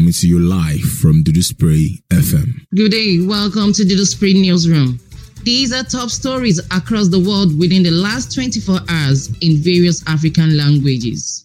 coming to you live from Dudu Spray FM. Good day. Welcome to the Spring Newsroom. These are top stories across the world within the last 24 hours in various African languages.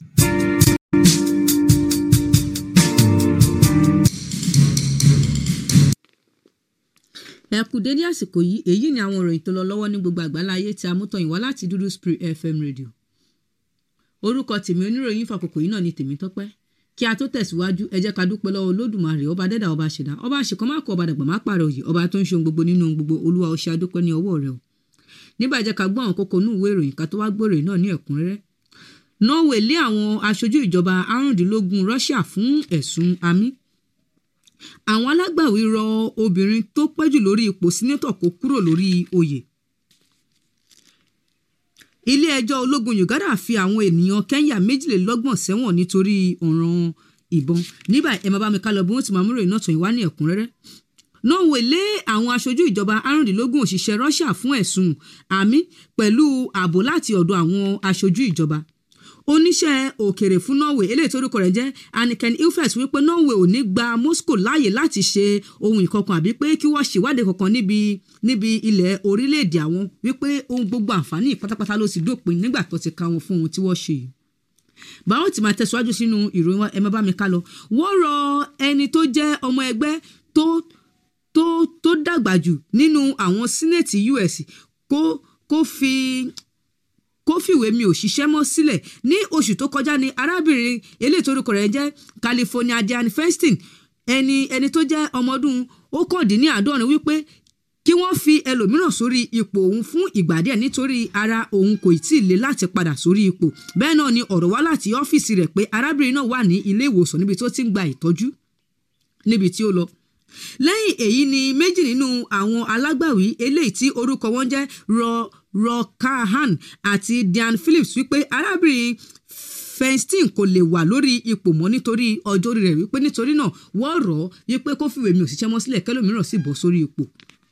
ẹ kú dédé àsìkò yìí èyí ni àwọn ìròyìn tó lọ lọ́wọ́ ní gbogbo àgbáláyé tí a mú tọyìn wá láti dúdú spirit fm radio orúkọ tèmi oníròyìn fàkókò yìí náà ni tèmi tọ́pẹ́ kí a tó tẹ̀síwájú ẹ jẹ́ ká dúpẹ́ lọ́wọ́ olódùmarè ọba dẹ́dà ọba ṣẹ̀dá ọba àṣekọ́ má kọ ọba dàgbà má pààrọ̀ òyì ọba tó ń ṣe ohun gbogbo nínú ohun gbogbo olúwa ó ṣe adúpẹ́ ní ọwọ́ rẹ o nígbà jẹ́ ká gbọ́ àwọn kókó inú ìwé ìròyìn ká tó wá gbọ́ ìròyìn náà ní ẹ̀kúnrẹ́rẹ́ norway lé àwọn aṣojú ìjọba arúndínlógún russia fún ẹ̀sùn amí àwọn alágbàwí rọ obìnrin tó pẹ́jù lórí ipò sínétọ̀ kó kúrò lórí oyè ilé-ẹjọ́ ológun uganda fi àwọn ènìyàn kenya méjìlélọ́gbọ̀n sẹ́wọ̀n nítorí ọ̀ràn ìbọn nígbà ẹ máa bá mi ká lọ bí wọ́n ti máa múrò iná tàn wá ní ẹ̀kúnrẹ́rẹ́ norway lé àwọn aṣojú ìjọba arúndínlógún òṣìṣẹ́ russia fún ẹ̀sùn àmì pẹ̀lú ààbò láti ọ̀dọ̀ àwọn aṣojú ìjọba oníṣẹ́ òkèrè fún norway eléyìí tó orúkọ rẹ̀ jẹ́ anniken ilfet wípé norway ò ní gba moscow láàyè láti ṣe ohun ìkọkàn àbí pé kí wọ́n ṣèwádìí kankan níbi níbi ilẹ̀ orílẹ̀-èdè àwọn wípé ohun gbogbo àǹfààní pátápátá ló ti dópin nígbà tó ti ka wọn fún ohun tí wọ́n ṣe yìí báwo ti máa tẹ̀síwájú sínú ìròyìn wa ẹ má bá mi ká lọ wọ́n rọ ẹni tó jẹ́ ọmọ ẹgbẹ́ tó tó tó dàgbà jù nínú àwọn sínẹ̀tì us kó kó fi kó fìwé mi ò ṣiṣẹ́ mọ́ sílẹ̀ ní oṣù tó kọjá ni arábìnrin eléyìí torúkọ rẹ̀ jẹ́ california diane festin ẹni ẹni tó jẹ́ ọmọ ọdún ókàndínláàádọ́rin wípé kí wọ́n fi ẹlòmíràn sórí ipò òun fún ìgbà díẹ̀ nítorí ara òun kò tí ì le láti padà sórí ipò bẹ́ẹ̀ náà ni ọ̀rọ̀ wá láti ọ́fíìsì rẹ̀ pé arábìnrin náà wà ní ilé ìwòsàn níbi tó ti ń gba ìtọ́jú níbi tí ó lọ lẹ́yìn èyí ni méjì nínú àwọn alágbàwí eléyìí tí orúkọ wọn jẹ́ rọ rọkahan àti diane phillips wípé arábìnrin feinstein kò lè wà lórí ipò mọ́ nítorí ọjọ́ orí rẹ̀ wípé nítorí náà wọ́n rọ̀ ọ́ wípé kó fìwé mi ò ṣiṣẹ́ mọ́ sílẹ̀ kẹlòmíràn sì bọ́ sórí ipò.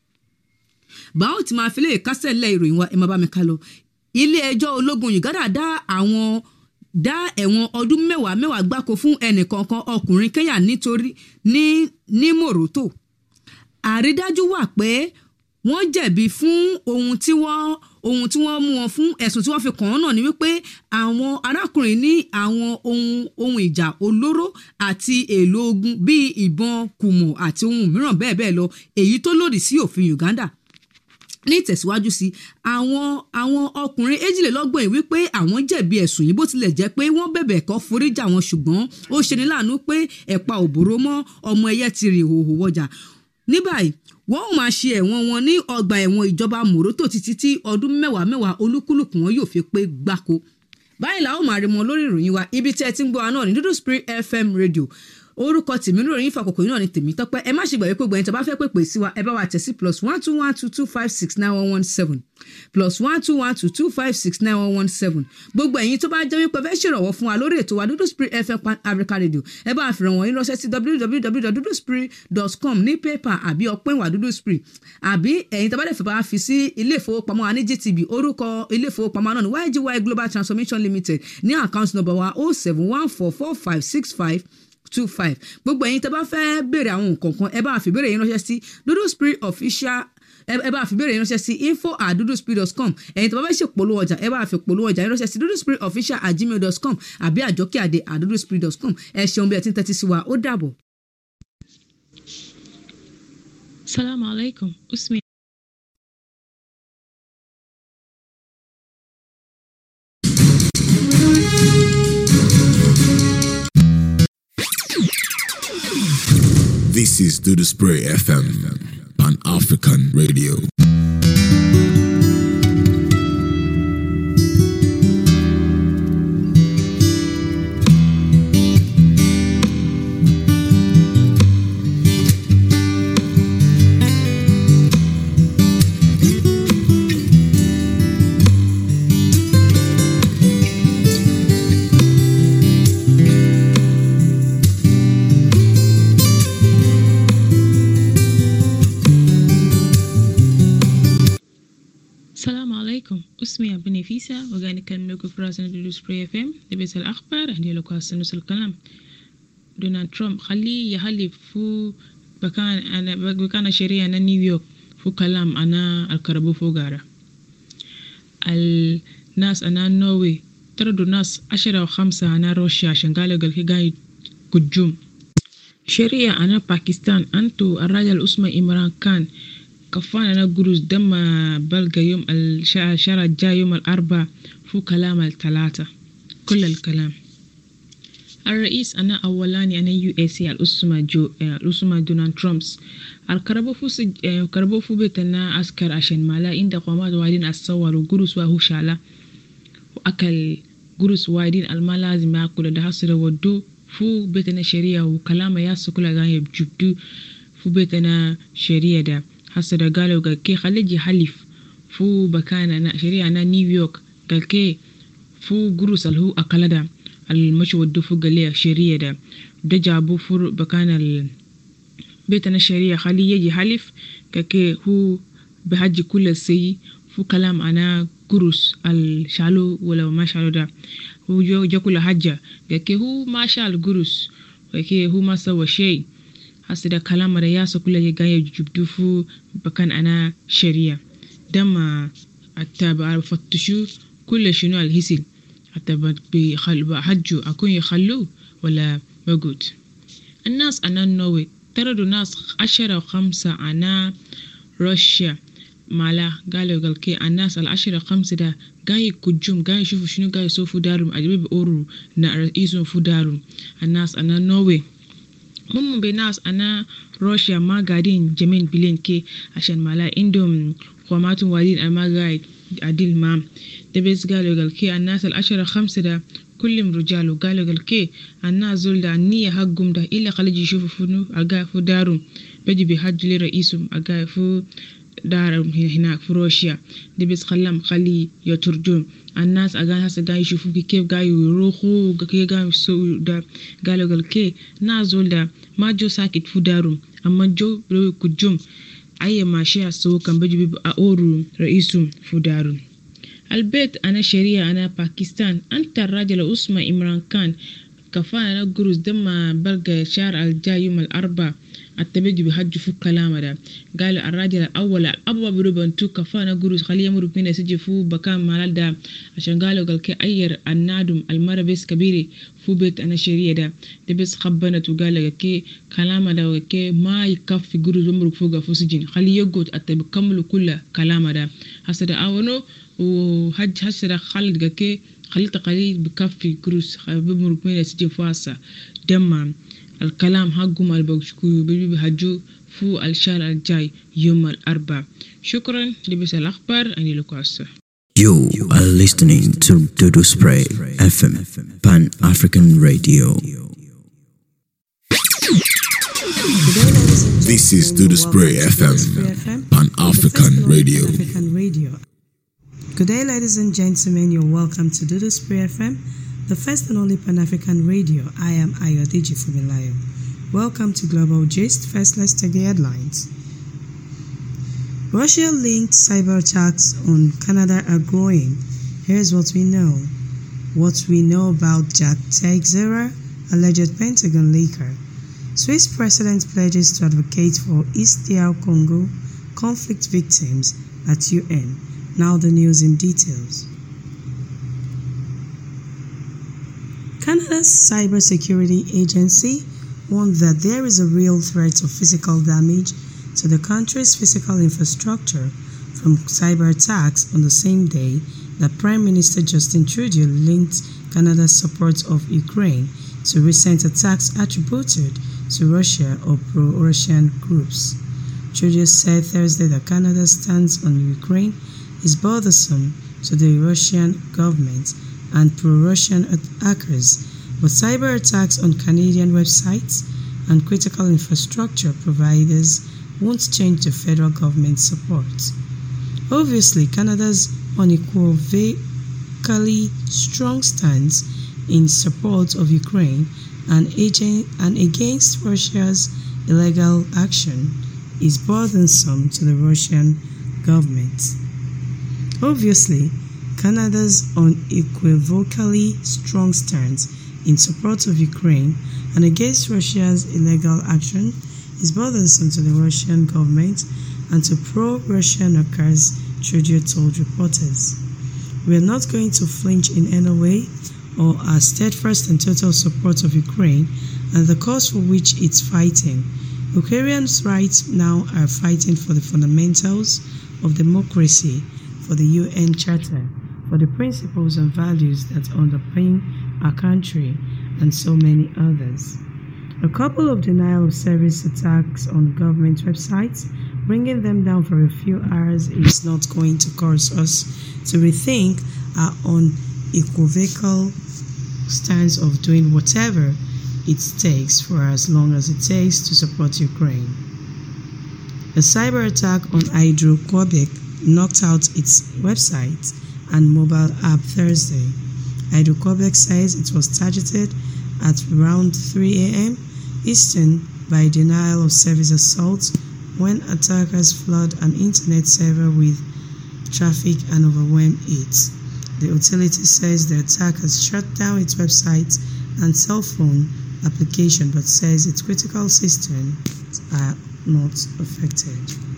báwo ti máa fi lè kásẹ̀ lẹ́ ìròyìn wa ẹ máa bá mi ká lọ ilé ẹjọ́ ológun uganda dá àwọn dá ẹ̀wọ̀n ọdún mẹ́wàá mẹ́wàá gbáko fún ẹnìkankan ọkùnrin kenya nítorí ní ní mòrótò àrídájú wà pé wọ́n jẹ̀bi fún ohun tí wọ́n ohun tí wọ́n mú wọn fún ẹ̀sùn tí wọ́n fi kàn án náà ni wípé àwọn arákùnrin ní àwọn ohun ohun ìjà olóró àti èlò ogun bíi ìbọn kùmọ̀ àti ohun mìíràn bẹ́ẹ̀ bẹ́ẹ̀ lọ èyí tó lòdì sí òfin uganda ní ìtẹ̀síwájú sí àwọn àwọn ọkùnrin èjìlélọ́gbọ̀n yìí wípé àwọn jẹ̀bi ẹ̀sùn yìí bó tilẹ̀ jẹ́ pé wọ́n bẹ̀bẹ̀ kọ́ foríjà wọn ṣùgbọ́n ó ṣeni láàánú pé ẹ̀pa òbòrò mọ́ ọmọ ẹyẹ ti rìn ìhòòhò wọjà ní báyìí wọ́n ò máa ṣe ẹ̀wọ̀n wọn ní ọgbà ẹ̀wọ̀n ìjọba mòrótò títí tí ọdún mẹ́wàá mẹ́wàá olúkúlùkù wọn yóò fi pé gbáko báyìí làwọn máa rí wọn lórí ìròyìn wa ibi tí ẹ ti ń gbọ́ wa náà ní dúdú spirit fm radio orúkọ tèmi lórí yín fàkókò yìí náà ni tèmi tọpẹ ẹ má ṣe gbàgbé pé gbẹ̀yìn tó bá fẹ́ pèpè sí wa ẹ bá wa tẹ̀ sí plus one two one two two five six nine one one seven plus one two one two two five six nine one one seven gbogbo ẹ̀yin tó bá jẹ́ wípé fẹ́ ṣèrànwọ́ fún wa lórí ètò wa dúdú spirit fm pan africa radio ẹ bá fi ràn wọ́n yín ránṣẹ́ sí www.duduspirit.com ní pépà àbí ọpẹ́ ìwà dúdú spirit àbí ẹ̀yin tó bá dẹ̀ fẹ́ bá fi sí ilé ìfowópamọ́ wa ní gtb orúkọ ilé ìfowópamọ́ náà ní ygy global transformation limited ní account number wa oh seven one four four five six five two five gbogbo ẹ̀yin tẹ́ bá fẹ́ béèrè àwọn nǹkan kan ẹ bá fi béèrè yín ránṣẹ́ sí dodo spirit official ẹ bá fi béèrè yín ránṣẹ́ sí info at dodospirit.com ẹ̀yin tẹ́ bá fẹ́ ṣe polówó ọjà ẹ bá fi polówó ọjà yín ránṣẹ́ sí dodo spirit official at gmail.com àbí àjọkí àdé at dodospirit.com ẹ ṣeun bí ẹ ti ń tẹ́tí sí wa ó dàbọ̀. Salaam alaikum. Usmi. This is Dudu Spray FM, Pan African Radio. السلام عليكم اسمي أبو نفيسة وقاعد نكلم لكم في راسنا دودو سبراي اف ام لبيت الأخبار هدي لكم السنوس الكلام دونالد ترامب خليه يحلف فو بكان أنا بكان شريعة أنا نيويورك فو كلام أنا الكربو فو غارة الناس أنا نووي تردوا ناس عشرة وخمسة أنا روسيا عشان قالوا قال كي قاعد كجوم شريعة أنا باكستان أنتو الراجل اسمه إمران كان كفان أنا قروز دم بلقى يوم الشهر الشهر الجاي يوم الأربعاء فو كلام الثلاثة كل الكلام الرئيس أنا أولاني أنا يو اس سي الأسمة جو الأسمة دونالد ترامبس الكربو فو سج... الكربو فو بيت أنا أسكر عشان مالا عند قوامات وايدين أتصور وقروس وهو شالا وأكل قروس وايدين الما لازم يأكل ده حصر ودو فو بيت أنا شريعة وكلام ياسو كل غاية بجبدو فو بيت أنا شريعة ده حصر قالوا قال كي خليجي حلف فو بكان أنا شريعة أنا نيويورك قال كي فو قروس اللي هو أكل ده المشي ودو فوق اللي شريعة ده ده جابو فور بكان ال بيت أنا شريعة خليه يجي حلف كي هو بحج كل سي فو كلام أنا قروس الشالو ولا ما شالو ده هو جو جو كل حاجة كي هو ما شال قروس كي هو ما سوى شيء hasa da kalama da yasa kula ya gaya jubdufu bakan ana shari'a dama hatta ba a fattushu kula shinu alhisil hatta ba bi hajju akun ya khallu wala magud الناس أنا نوي تردوا ناس عشرة وخمسة أنا روسيا مالا قالوا قال كي الناس العشرة خمسة ده قاي كجوم قاي يشوفوا شنو قاي يسوفوا دارهم أجيب بأورو نا رئيسهم فو دارهم الناس أنا نوي mun be nas ana russia ma gadin jamin bilin ke ashan mala indom kwamatun wadin almaga adil ma da bes galo gal ke annas al ashara khamsa da kullum rijalu galo gal ke anna zul da niya haggum da illa khaliji shufu funu aga fu darum beji bi hajjli raisum aga fu darum hina fu russia da bes khallam khali ya turjum الناس أجان هسه جاي يشوفوا كيف جاي يروحوا كيف جاي يسووا ده قالوا قال كي نازول ده ما جو ساكت في دارهم أما جو برو كجوم أي ماشي سو كان بيجي بيبقى أورو رئيسهم في دارهم البيت أنا شريعة أنا باكستان أنت الراجل اسمه إمران كان كفان أنا جروز دم بلقى شهر الجاي يوم الأربعاء التبجي بحج فوق كلام ده قال الراجل الأول أبوا بروبن تو كفانا جروز خليه يمر بينا سجي فو بكام مال ده عشان قالوا قال كي أير النادم المرة بس كبيرة فو بيت أنا شريعة ده ده بس خبنا وقال كي كلام ده كي ما يكفي جروز يمر فوق فو سجين خليه يقعد التبي كملوا كل كلام ده هسه ده أونو وحج هسه ده خالد كي خليت قليل بكفي جروز بمر بينا سجي فاسا دمام الكلام حقهم البوشكو بيجي هجو فو الشهر الجاي يوم الأربعاء شكرا لبس الأخبار أني لكواسة You are listening to Dodo Spray FM, Pan African Radio. This is Do the Spray FM, Pan African Radio. African Radio. Good day, ladies and gentlemen. You're welcome to Do the Spray FM, the first and only Pan African Radio. I am Ayodeji Fumilayo. Welcome to Global Gist. First, let's take the headlines. Russia linked cyber attacks on Canada are growing. Here's what we know. What we know about Jack Teixeira, alleged Pentagon leaker. Swiss president pledges to advocate for East DR Congo conflict victims at UN. Now the news in details. Canada's cybersecurity agency warned that there is a real threat of physical damage to the country's physical infrastructure from cyber attacks on the same day that Prime Minister Justin Trudeau linked Canada's support of Ukraine to recent attacks attributed to Russia or pro Russian groups. Trudeau said Thursday that Canada's stance on Ukraine is bothersome to the Russian government and pro Russian hackers, but cyber attacks on Canadian websites and critical infrastructure providers won't change the federal government's support. Obviously, Canada's unequivocally strong stance in support of Ukraine and, agent, and against Russia's illegal action is burdensome to the Russian government. Obviously, Canada's unequivocally strong stance in support of Ukraine and against Russia's illegal action is burdensome to the Russian government and to pro-Russian hackers, Trudeau told reporters. We are not going to flinch in any way or our steadfast and total support of Ukraine and the cause for which it's fighting. Ukrainians right now are fighting for the fundamentals of democracy, for the UN Charter, for the principles and values that underpin our country, and so many others. A couple of denial of service attacks on government websites, bringing them down for a few hours, is not going to cause us to rethink our unequivocal stance of doing whatever it takes for as long as it takes to support Ukraine. A cyber attack on Hydro-Quebec knocked out its website and mobile app Thursday. Hydro-Quebec says it was targeted at around 3 a.m. Eastern by denial of service assault when attackers flood an internet server with traffic and overwhelm it. The utility says the attackers shut down its website and cell phone application but says its critical systems are not affected.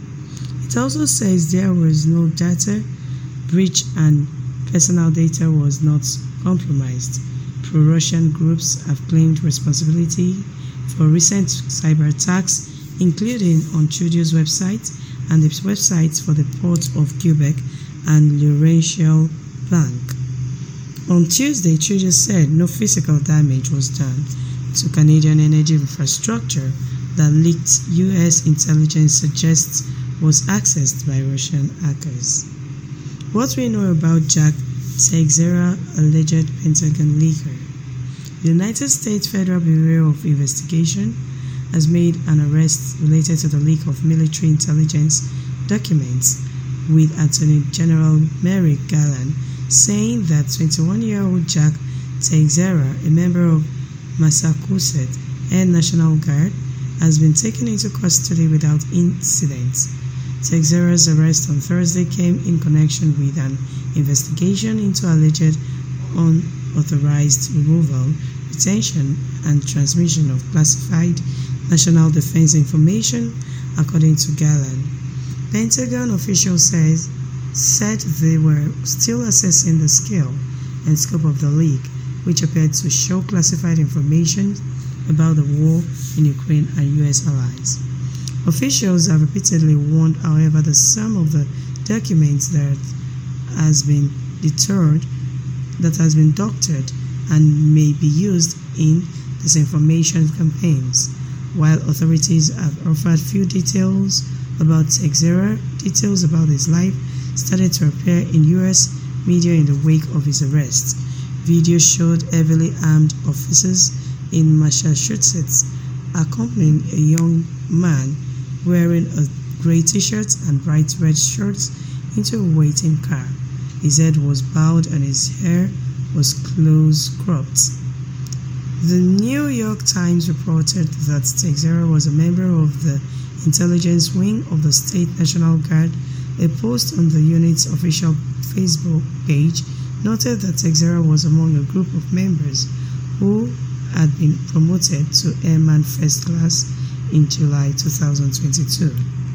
It also says there was no data breach and personal data was not compromised. Pro-Russian groups have claimed responsibility for recent cyber attacks, including on Trudeau's website and the websites for the Port of Quebec and Laurentian Bank. On Tuesday, Trudeau said no physical damage was done to Canadian energy infrastructure that leaked U.S. intelligence suggests was accessed by Russian hackers. What we know about Jack Teixeira, alleged Pentagon leaker. The United States Federal Bureau of Investigation has made an arrest related to the leak of military intelligence documents with Attorney General Merrick Garland saying that 21-year-old Jack Teixeira, a member of Massachusetts Air National Guard, has been taken into custody without incident. Teixeira's arrest on Thursday came in connection with an investigation into alleged unauthorized removal, retention, and transmission of classified national defense information, according to Garland. Pentagon officials says, said they were still assessing the scale and scope of the leak, which appeared to show classified information about the war in Ukraine and US allies. Officials have repeatedly warned, however, that some of the documents that has been deterred, that has been doctored, and may be used in disinformation campaigns. While authorities have offered few details about Teixeira, details about his life started to appear in U.S. media in the wake of his arrest. Video showed heavily armed officers in Massachusetts accompanying a young man wearing a gray t-shirt and bright red shorts into a waiting car. His head was bowed and his hair was close cropped. The New York Times reported that Teixeira was a member of the intelligence wing of the State National Guard. A post on the unit's official Facebook page noted that Teixeira was among a group of members who had been promoted to Airman First Class in July 2022.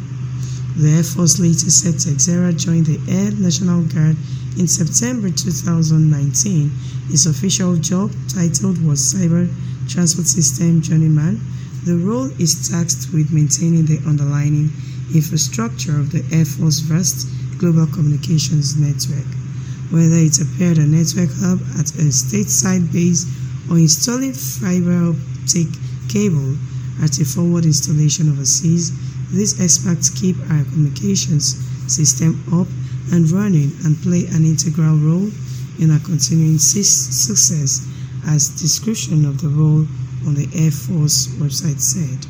The Air Force later said Teixeira joined the Air National Guard in September 2019. His official job title was Cyber Transport System Journeyman. The role is tasked with maintaining the underlying infrastructure of the Air Force vast global communications network, whether it appeared a network hub at a stateside base or installing fiber optic cable at a forward installation overseas. These experts keep our communications system up and running and play an integral role in our continuing success, as description of the role on the Air Force website said.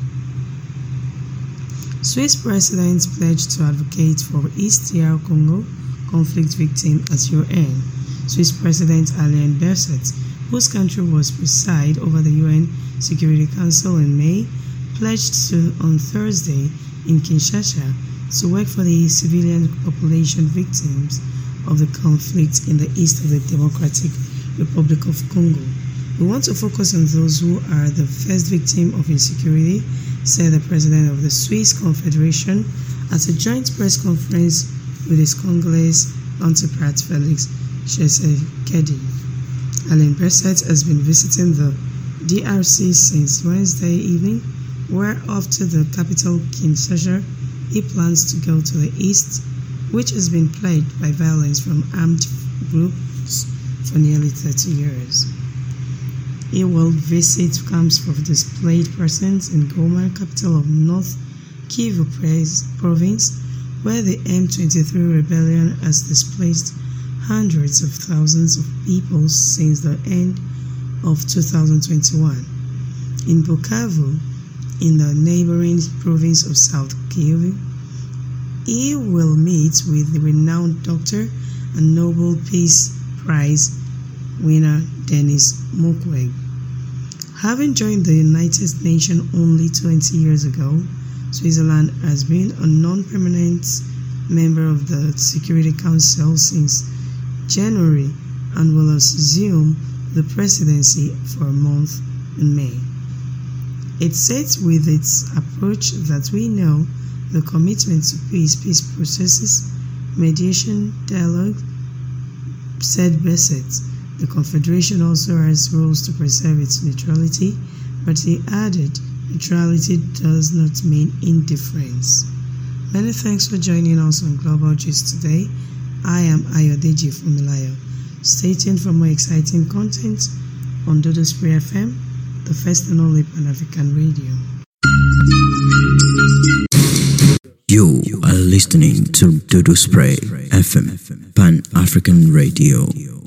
Swiss president pledged to advocate for East DR Congo conflict victim at UN. Swiss President Alain Berset, whose country was preside over the UN Security Council in May, pledged to on Thursday in Kinshasa to work for the civilian population victims of the conflict in the east of the Democratic Republic of Congo. We want to focus on those who are the first victim of insecurity, said the president of the Swiss Confederation at a joint press conference with his Congolese counterpart Felix Tshisekedi. Alain Berset has been visiting the DRC since Wednesday evening, where off to the capital Kinshasa, he plans to go to the east, which has been plagued by violence from armed groups for nearly 30 years. He will visit camps for displaced persons in Goma, capital of North Kivu province, where the M23 rebellion has displaced hundreds of thousands of people since the end of 2021. In Bukavu, in the neighboring province of South Kivu, he will meet with the renowned doctor and Nobel Peace Prize winner Denis Mukwege. Having joined the United Nations only 20 years ago, Switzerland has been a non-permanent member of the Security Council since January and will assume the presidency for a month in May. It states with its approach that we know the commitment to peace, peace processes, mediation, dialogue, said Besset. The Confederation also has rules to preserve its neutrality, but he added neutrality does not mean indifference. Many thanks for joining us on Global Gist today. I am Ayodeji Fumilayo. Stay tuned for more exciting content on Dodo Spray FM, the first and only Pan African radio. You are listening to Dodo Spray FM, Pan African Radio.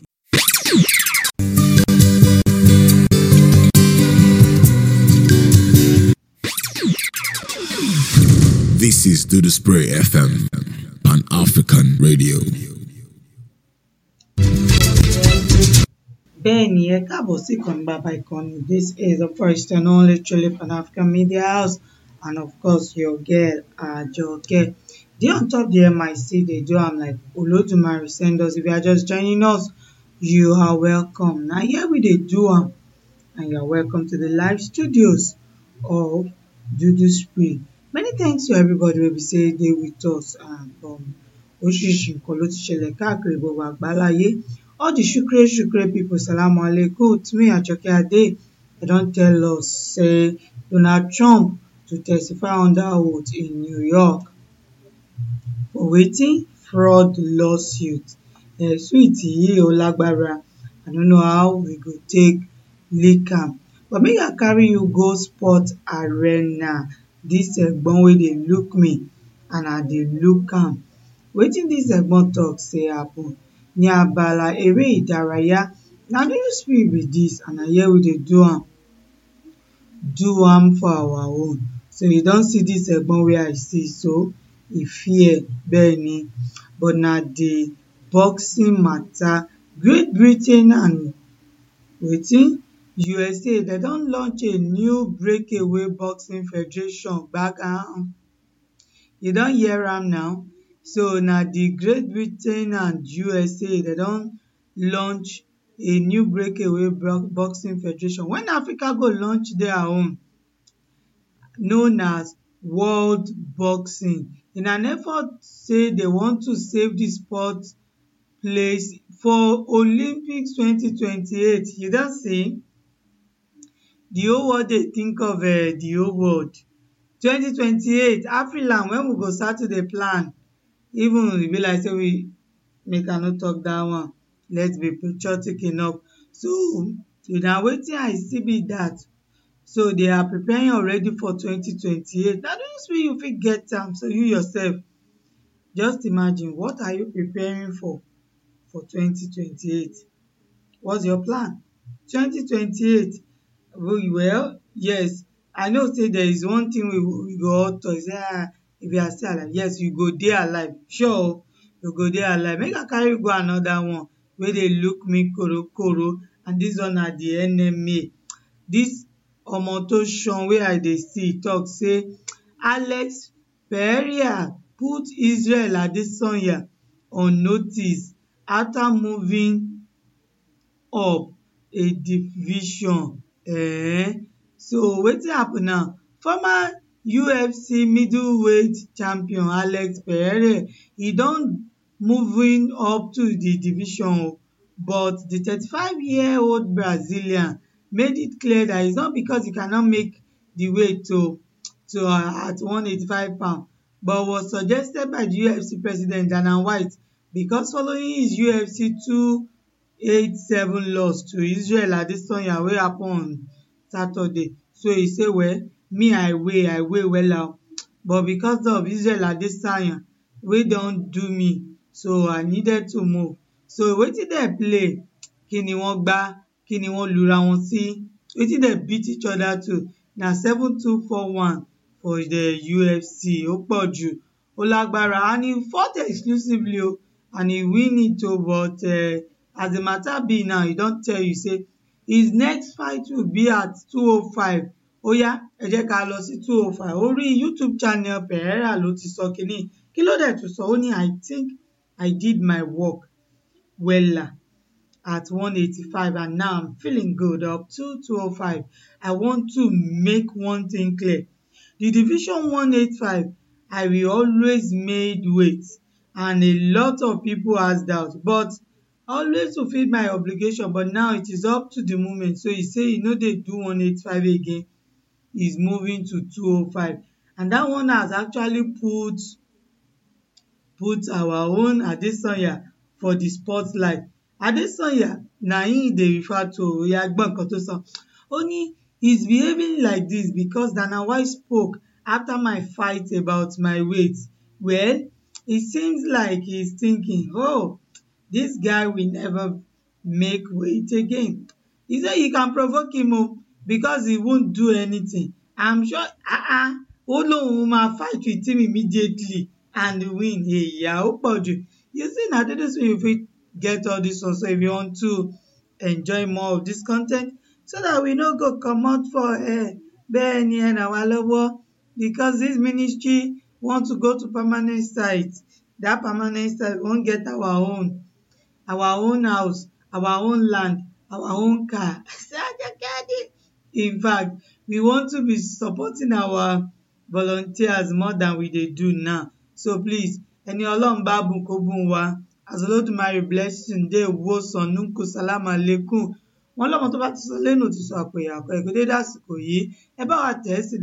This is Do the Spray FM, Pan African Radio. bẹ́ẹ̀ni ẹ káàbọ̀ sí ìkànnì bàbá ìkànnì this is the first and only truly pan-african media house and of course your girl ajoke dey on top the mic dey do am like olodumare send us if you are just joining us you are welcome na here we dey do am and you are welcome to the live studios of dudu spray many thanks to everybody wey be say dey with us and um, oríṣiríṣi nǹkan ló ti ṣẹlẹ̀ káàkiri gbogbo àgbáláyé all the shukre shukre people salamu alaikum to me ajoke ade dem don tell us say donald trump to testify under oath in new york for wetin fraud lawsuit um suit yìí ó lágbára i no know how we go take leak am but make i carry you go sport arena dis egbon wey dey look me and i dey look am wetin dis egbon talk say happen ní abala eré ìdárayá na dudu spray be dis and na here we dey do am do am for our own so you don see dis egbon wey i see so e fear bẹ́ẹ̀ni but na the boxing matter great britain and wetin usa dem don launch a new breakaway boxing federation gbagam you don hear am now so na the great britain and usa dem don launch a new breakaway boxing federation when africa go launch their own known as world boxing in an effort say they want to save the sport place for olympics 2028 you don see the whole world dey think of um the whole world 2028 afriland when we go start to dey plan even e be like say we make i no talk that one let's be patriotic enough so na wetin i see be that so they are preparing already for 2028 na those way you fit get am so you yourself just imagine what are you preparing for for 2028 what's your plan 2028 well yes i know say there is one thing we, we go all talk say ah if you are still alive yes you go dey alive sure o you go dey alive make i carry you go another one wey dey look me korokoro and this one na the nma this omo to shun wey i dey see talk say alex pereira put israel adesanya on notice after moving up a division um so wetin happen now former ufc middleweight champion alex pereira e don moving up to di division o but di thirty-five year old brazilian made it clear that its not because e cannot make di weight to to uh, at one eighty-five pound but was suggested by di ufc president dana white because following his ufc two eight seven loss to israel adesanya wey happen on saturday so e say well me i weigh i weigh wella o but because of israel adesanya wey don do me so i needed to move so wetin dem play kíni wọ́n gbá kíni wọ́n lura wọn sí wetin dem beat each other to na seven two four one for the ufc ó pọ̀ jù ó lágbára and he fought exclusively o and he win it o but uh, as the matter be now he don tell you say his next fight will be at two oh five óyá ẹ jẹ́ ká lọ sí two oh five orí youtube channel pereira ló ti sọ kínní kí ló dẹ̀ tún sọ ó ní i think i did my work wella at one eighty-five and now i'm feeling good up to two oh five i want to make one thing clear the division one eight five i will always made weight and a lot of people has doubt but always fulfil my obligation but now it is up to the moment so he say e no dey do one eight five again he's moving to two oh five and that one has actually put put our own adesanya for the spotlight adesanya na him dey refer to oya gbọ́ nǹkan tó sọ ó ní he's behaving like this because dana white spoke after my fight about my weight well it seems like he's thinking oh this guy will never make weight again he say you can provoke him o because he won't do anything i'm sure ah ah ó lóun máa fight with him immediately and win èyà ó pọ̀ jù you see na dédé so you fit get all this one so if you want to enjoy more of this content so that we no go comot for air bẹ́ẹ̀ ni ẹ ràn wá lọ́wọ́ because this ministry want to go to permanent site that permanent site wan get our own our own house our own land our own car in fact we want to be supporting our volunteers more than we dey do now so please ẹni ọlọ́run bá bùn kó bùn wá as olódùmarè blessing dey wo sànúkù sálámù aleikum wọn lọmọ tó bá ti sọ lẹ́nu ti sọ àpò ìyàkọ ẹ̀kọ́ dédé àsìkò yìí ẹ bá wa tẹ̀ ẹ́ sí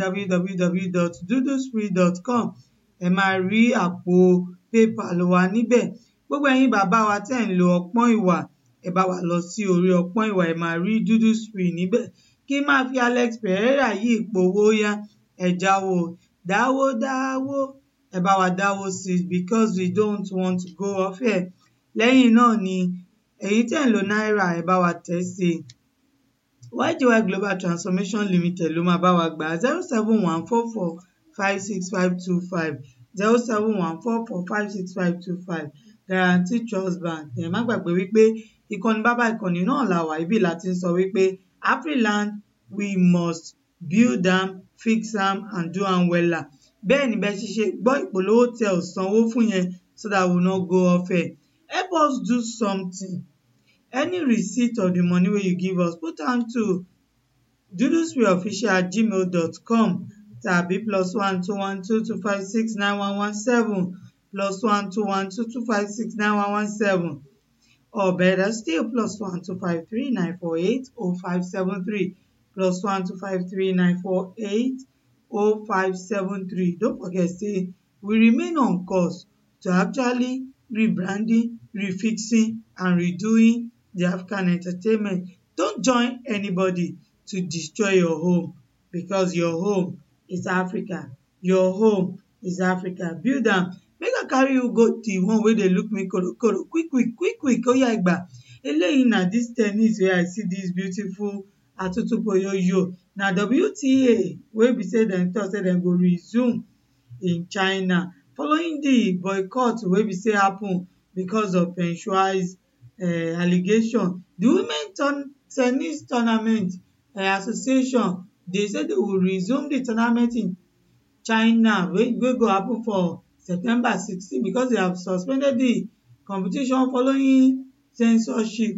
www.duduspree.com ẹ máa rí àpò paypal wa níbẹ̀ gbogbo ẹ̀yin bàbá wa tẹ̀ ń lo ọpọ́n ìwà ẹ bá wa lọ sí orí ọpọ́n ìwà ẹ máa rí duduspree níbẹ̀ kí n máa fi alex pereira yí ìpowó yá ẹ jáwó dáwó dáwó ẹ bá wa dáwó sí i because we don't want to go off air lẹ́yìn náà ni èyí tẹ̀ ń lo náírà ẹ bá wa tẹ̀ sí i ygy global transformation limited ló máa bá wa gbà zero seven one four four five six five two five zero seven one four four five six five two five guarantee trust bank ẹ má gbàgbé wípé ìkànnì bàbá ìkànnì náà là wà ibi láti ń sọ wípé afriland we must build am fix am and do am wella bẹ́ẹ̀ ni bẹ́ẹ̀ ṣiṣẹ́ gbọ́ ìpolówó tẹ ò sanwó fún yẹn so that we no go off air help us do something any receipt of the money wey you give us put am to duduspreeofficial at gmail dot com tàbí plus one two one two two five six nine one one seven plus one two one two two five six nine one one seven or better still plus one two five three nine four eight oh five seven three plus one two five three nine four eight oh five seven three don't forget say we remain on course to actually rebranding refixing and redoing the african entertainment don't join anybody to destroy your home because your home is africa your home is africa build am make i carry you go the one wey dey look me korokoro quick quick quick quick oya igba eléyìí na this tennis wey i see this beautiful atutupoyoyo na wta wey be say dem talk say dem go resume in china following di boycott wey be say happen because of peng shuai's uh, allegation di women turn tennis tournament uh, association dey say they will resume di tournament in china wey wey go happen for september sixteen because they have suspended di competition following censorship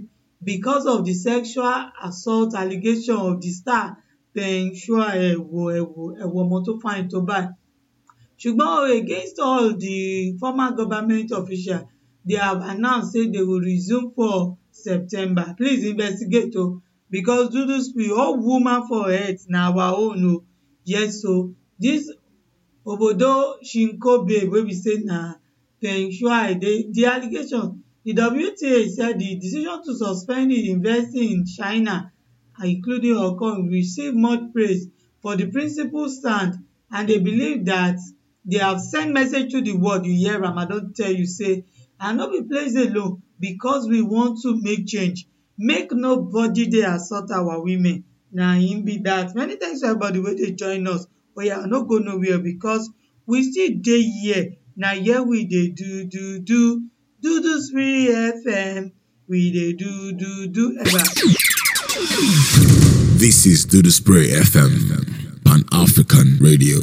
because of the sexual assault allegation of the star Peng Shuai ẹ̀wò ẹ̀wò ẹ̀wò ọmọ tó fine tó báyìí ṣùgbọ́n against all the former government officials they have announced say they will resume for September please investigate o because Dudu Spirit all woman for health na our own o yes o this obodo shinko babe wey be say na Peng Shuai dey the allegation the WTA said the decision to suspend the investing in China including Hong Kong receive much praise for the principled stand and they believe that they have sent message to the world you hear am I don tell you say and no be place alone because we want to make change make nobody dey assault our women na im be that many thanks to everybody wey dey join us oya no go nowhere because we still dey here na here we dey do do do Dudu Spirit FM we dey do do do ever. This is Do the Spray FM, Pan African Radio.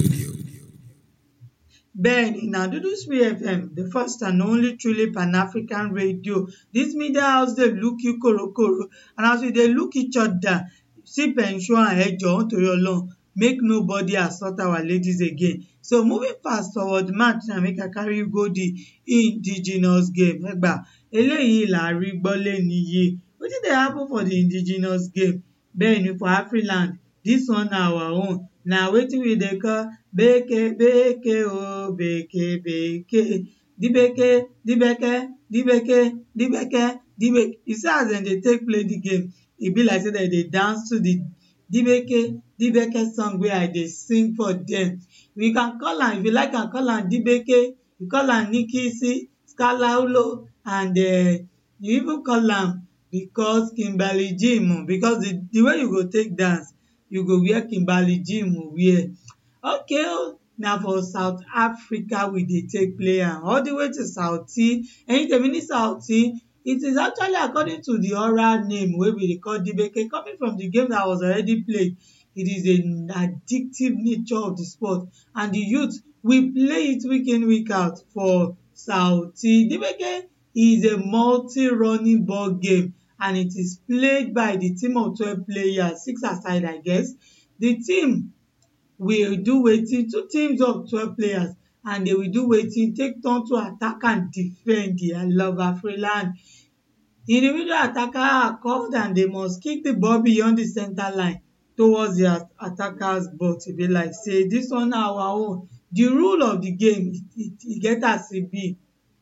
Bẹ́ẹ̀ni na Dudu Spirit FM the first and only truly pan-African radio this media house dey look you korokoro and as we dey look each other see pension ẹ jọ̀ọ́ nítorí Ọlọ́run make nobody assault our ladies again so moving fast forward match na make I carry you go the indigenous game ẹgbà eléyìí là á rí gbọ́ lénìí yìí wetin dey happen for the indigenous game bẹ́ẹ̀ni for Afriland this one na our own na wetin we dey call beke beke o beke beke dibeke dibeke dibeke dibeke dibeke you see as dem dey take play the game e be like say dem dey dance to the dibeke dibeke song wey I dey sing for dem we can call am if you like am call am dibeke you call am nikisi skalaulo and um you even call am because Kimberly Jim because the the way you go take dance you go wear Kimberly Jim wear okay o na for South Africa we dey take play am all the way to Sauti ẹ̀yin tèmi ní Sauti it is actually according to the oral name wey we dey call dibeke coming from the game that was already played it is an addictive nature of the sport and the youth we play it week in week out for Sauti dibeke is a multi-running ball game and it is played by the team of twelve players six aside I guess the team will do wetin two teams of twelve players and they will do wetin take turn to attack and defend I love Afriland individual attacker are called and they must kick the ball beyond the center line towards the attackers but e be like say this one na our own the rule of the game e e get as e be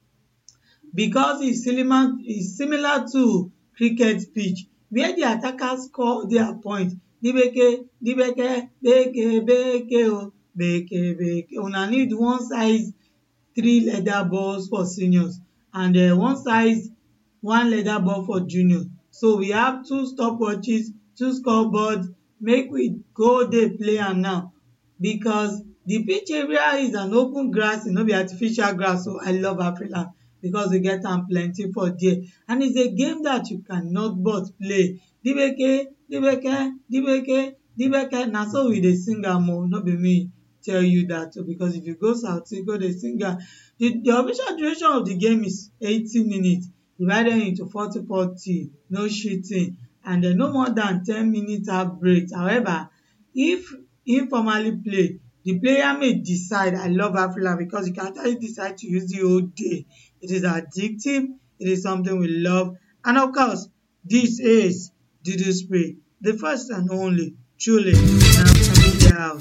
because e similar e similar to cricket pitch where the attackers score their point dibeke dibeke beke beke o beke beke una need one size three leather balls for seniors and um one size one leather ball for juniors so we have two stopwatches two scoreboards make we go dey play am now because the pitch area is an open grass e no be artificial grass o I love Afriland because we get am plenty for there and it's a game that you cannot but play dibeke dibeke dibeke dibeke na so we dey sing am o no be me tell you that o because if you go Sauti go dey sing am the the official duration of the game is eighty minutes divided into forty forty no cheating and um no more than ten minutes half break however if informally played the player may decide I love Afriland because you can actually decide to use the whole day it is addictive it is something we love and of course this is Dudu Spray the first and only truly na house.